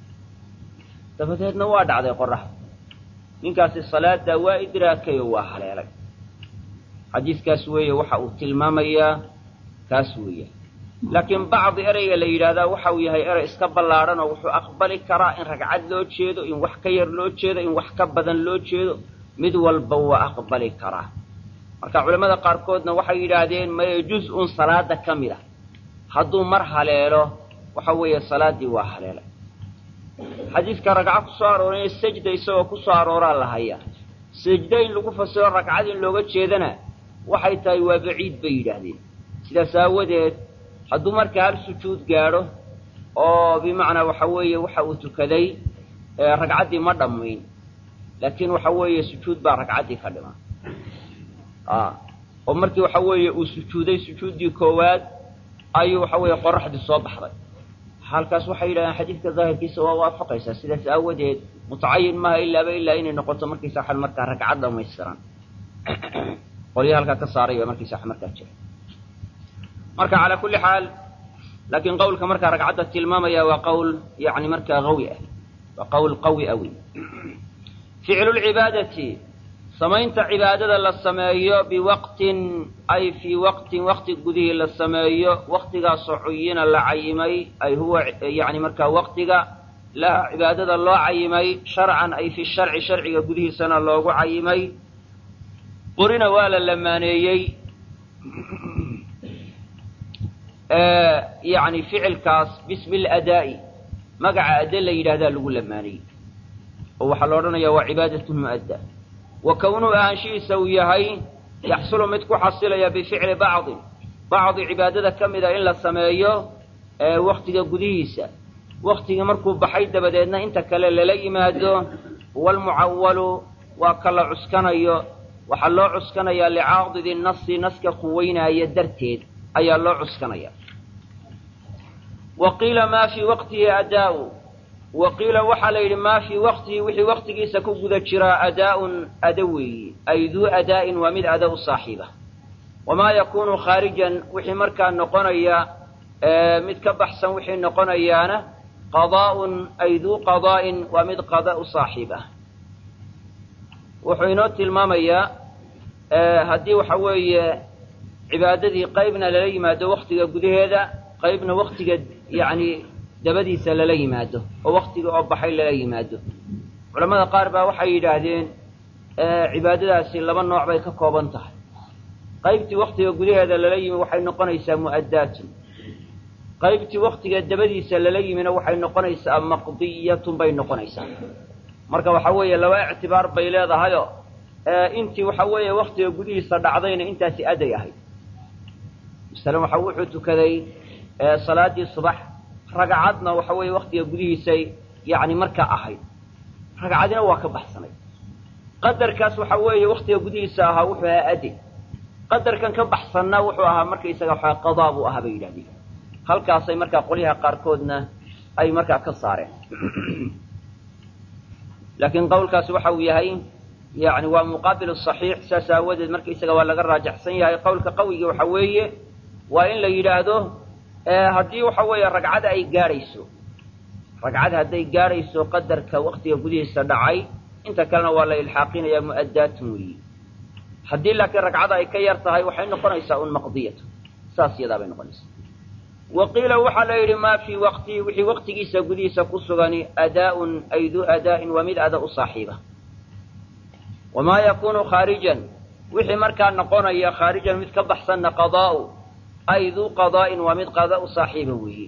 dabadeedna waa dhacday qoraxdu ninkaasi salaaddaa waa idraakay oo waa haleelay xadiiskaas weeye waxa uu tilmaamayaa kaas weeya laakiin bacdi ereyga la yidhaahdaa waxa uu yahay erey iska ballaadhan oo wuxuu aqbali karaa in ragcad loo jeedo in wax ka yar loo jeedo in wax ka badan loo jeedo mid walba waa aqbali karaa marka culamada qaarkoodna waxay yidhaahdeen maye juz-un salaada ka mid a hadduu mar haleelo waxa weeye salaaddii waa haleelay xadiidka ragco ku soo arooray sajda isagoo ku soo arooraa la hayaa sajda in lagu fasiro ragcad in looga jeedana waxay tahay waa baciid bay yidhaahdeen sidaas aawadeed hadduu marka hal sujuud gaadho oo bimacnaa waxa weeye waxa uu tukaday ragcaddii ma dhammayn laakiin waxa weeye sujuud baa ragcaddii ka dhima oo markii waxa weeye uu sujuuday sujuuddii koowaad ayuu waxa weeye qoraxdii soo baxday halkaas waxay yidhahdeen xadiidka daahirkiisa waa waafaqaysaa sidaas aawadeed mutacayin maaha ilaaba ilaa inay noqoto markiisa waxan markaa ragcad dhamaystiran qolyaha halkaa ka saaray baa markiisa wax markaa jira marka calaa kulli xaal laakiin qawlka markaa ragcadda tilmaamaya waa qawl yani markaa qawi ah waa qawl qawi ah wey ficlu lcibaadati samaynta cibaadada la sameeyo biwaqtin ay fii waqtin waqti gudihii la sameeyo waqtigaasoo cuyina la cayimay ay huwa yani markaa waqtiga laha cibaadada loo cayimay sharcan ay fi sharci sharciga gudihiisana loogu cayimay qorina waa la lamaaneeyey yani ficilkaas bismi ladaa'i magaca adde la yidhahdaa lagu lamaanayey oo waxaa la odhanayaa waa cibaadatun mu'adda wa kownuhu ahaanshihiisa uu yahay yaxsulu mid ku xasilaya bificli bacdin bacdi cibaadada ka mida in la sameeyo waktiga gudihiisa waktigii markuu baxay dabadeedna inta kale lala yimaado walmucawalu waa ka la cuskanayo waxaa loo cuskanayaa licaadidi nasi naska quweynaaya darteed ayaa loo cuskanaya wa qiila maa fii waqtihi adaa'u wa qiila waxaa la yidhi maa fii waqtihi wixii waqtigiisa ku guda jiraa adaa'un ada weeyi ay duu adaa'in waa mid ada u saaxiiba wamaa yakuunu khaarijan wixii markaa noqonaya mid ka baxsan wixii noqonayaana qadaa'un ay duu qadaa'in waa mid qada u saaxiib ah wuxuu inoo tilmaamayaa haddii waxa weeye cibaadadii qaybna lala yimaado waktiga gudaheeda qaybna waktiga yacni dabadiisa lala yimaado oo waktiga oo baxay lala yimaado culamada qaar baa waxay yidhaahdeen cibaadadaasi laba nooc bay ka kooban tahay qaybtii waktiga gudaheeda lala yimi waxay noqonaysaa mu'addaatun qaybtii waktiga dabadiisa lala yimina waxay noqonaysaa maqdiyatun bay noqonaysaa marka waxa weeye laba ictibaar bay leedahayo intii waxa weeye waktiga gudihiisa dhacdayna intaasi aday ahayd masalan waxa wuxuu tukaday salaadii subax ragcadna waxa weeye waktiga gudihiisay yani markaa ahayd ragcadina waa ka baxsanay qadarkaas waxa weeye waktiga gudihiisa ahaa wuxuu ahaa ade qadarkan ka baxsanna wuxuu ahaa markaysaga waxa qadaa buu ahaa bay yidhahdeen halkaasay markaa qolyaha qaarkoodna ay markaa ka saareen laakiin qawlkaasi waxa uu yahay yani waa muqaabil saxiix saas aawadeed marka isaga waa laga raajaxsan yahay qowlka qawigii waxa weeye waa in la yidhaahdo haddii waxa weeye ragcada ay gaadhayso ragcad hadday gaadhayso qadarka waktiga gudihiisa dhacay inta kalena waa la ilxaaqinayaa mu'addaatun weeyi haddii laakiin ragcada ay ka yar tahay waxay noqonaysaa un maqdiyatu saas yadaa bay noqonaysaa wa qiila waxaa la yidhi maa fii waqtihi wixii waqtigiisa gudihiisa ku sugani adaa'un ay duu adaa'in waa mid ada u saaxiiba wamaa yakuunu khaarijan wixii markaa noqonaya khaarijan mid ka baxsanna qadaa'u ay duu qadaa'in waa mid qada u saaxiiba weeye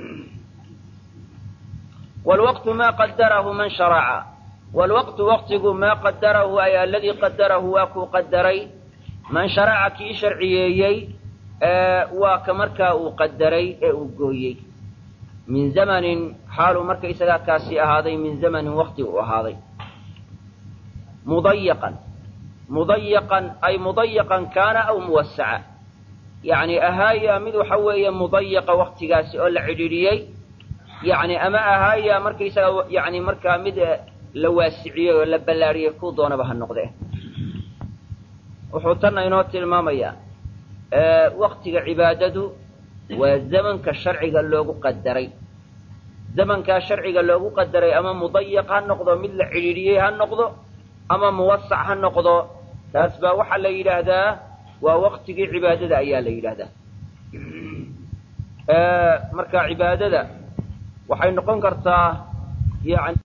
wlwaqtu maa qadarahu man sharaca wlwaqtu waqtigu maa qadarahu ay aladii qadarahu waa kuu qadaray man sharaca kii sharciyeeyey waa ka markaa uu qadaray ee uu gooyey min zamanin xaaluu marka isagaa kaasi ahaaday min zamanin waqti uu ahaaday mudayaqan mudayaqan ay mudayaqan kaana aw muwasaca yacni ahaaya mid waxa weeye mudayaqa waqtigaasi oo la cidhiidhiyey yacni ama ahaaya markaysaga yani markaa mid la waasiciyey oo la ballaariyey kuu doonaba ha noqdee wuxuu tanna inoo tilmaamayaa waktiga cibaadadu waa zamanka sharciga loogu qadaray zamankaa sharciga loogu qadaray ama mudayaq ha noqdo mid la cidhiidhiyey ha noqdo ama muwasac ha noqdo taas baa waxaa la yidhaahdaa waa waktigii cibaadada ayaa la yidhaahdaa marka cibaadada waxay noqon kartaa yani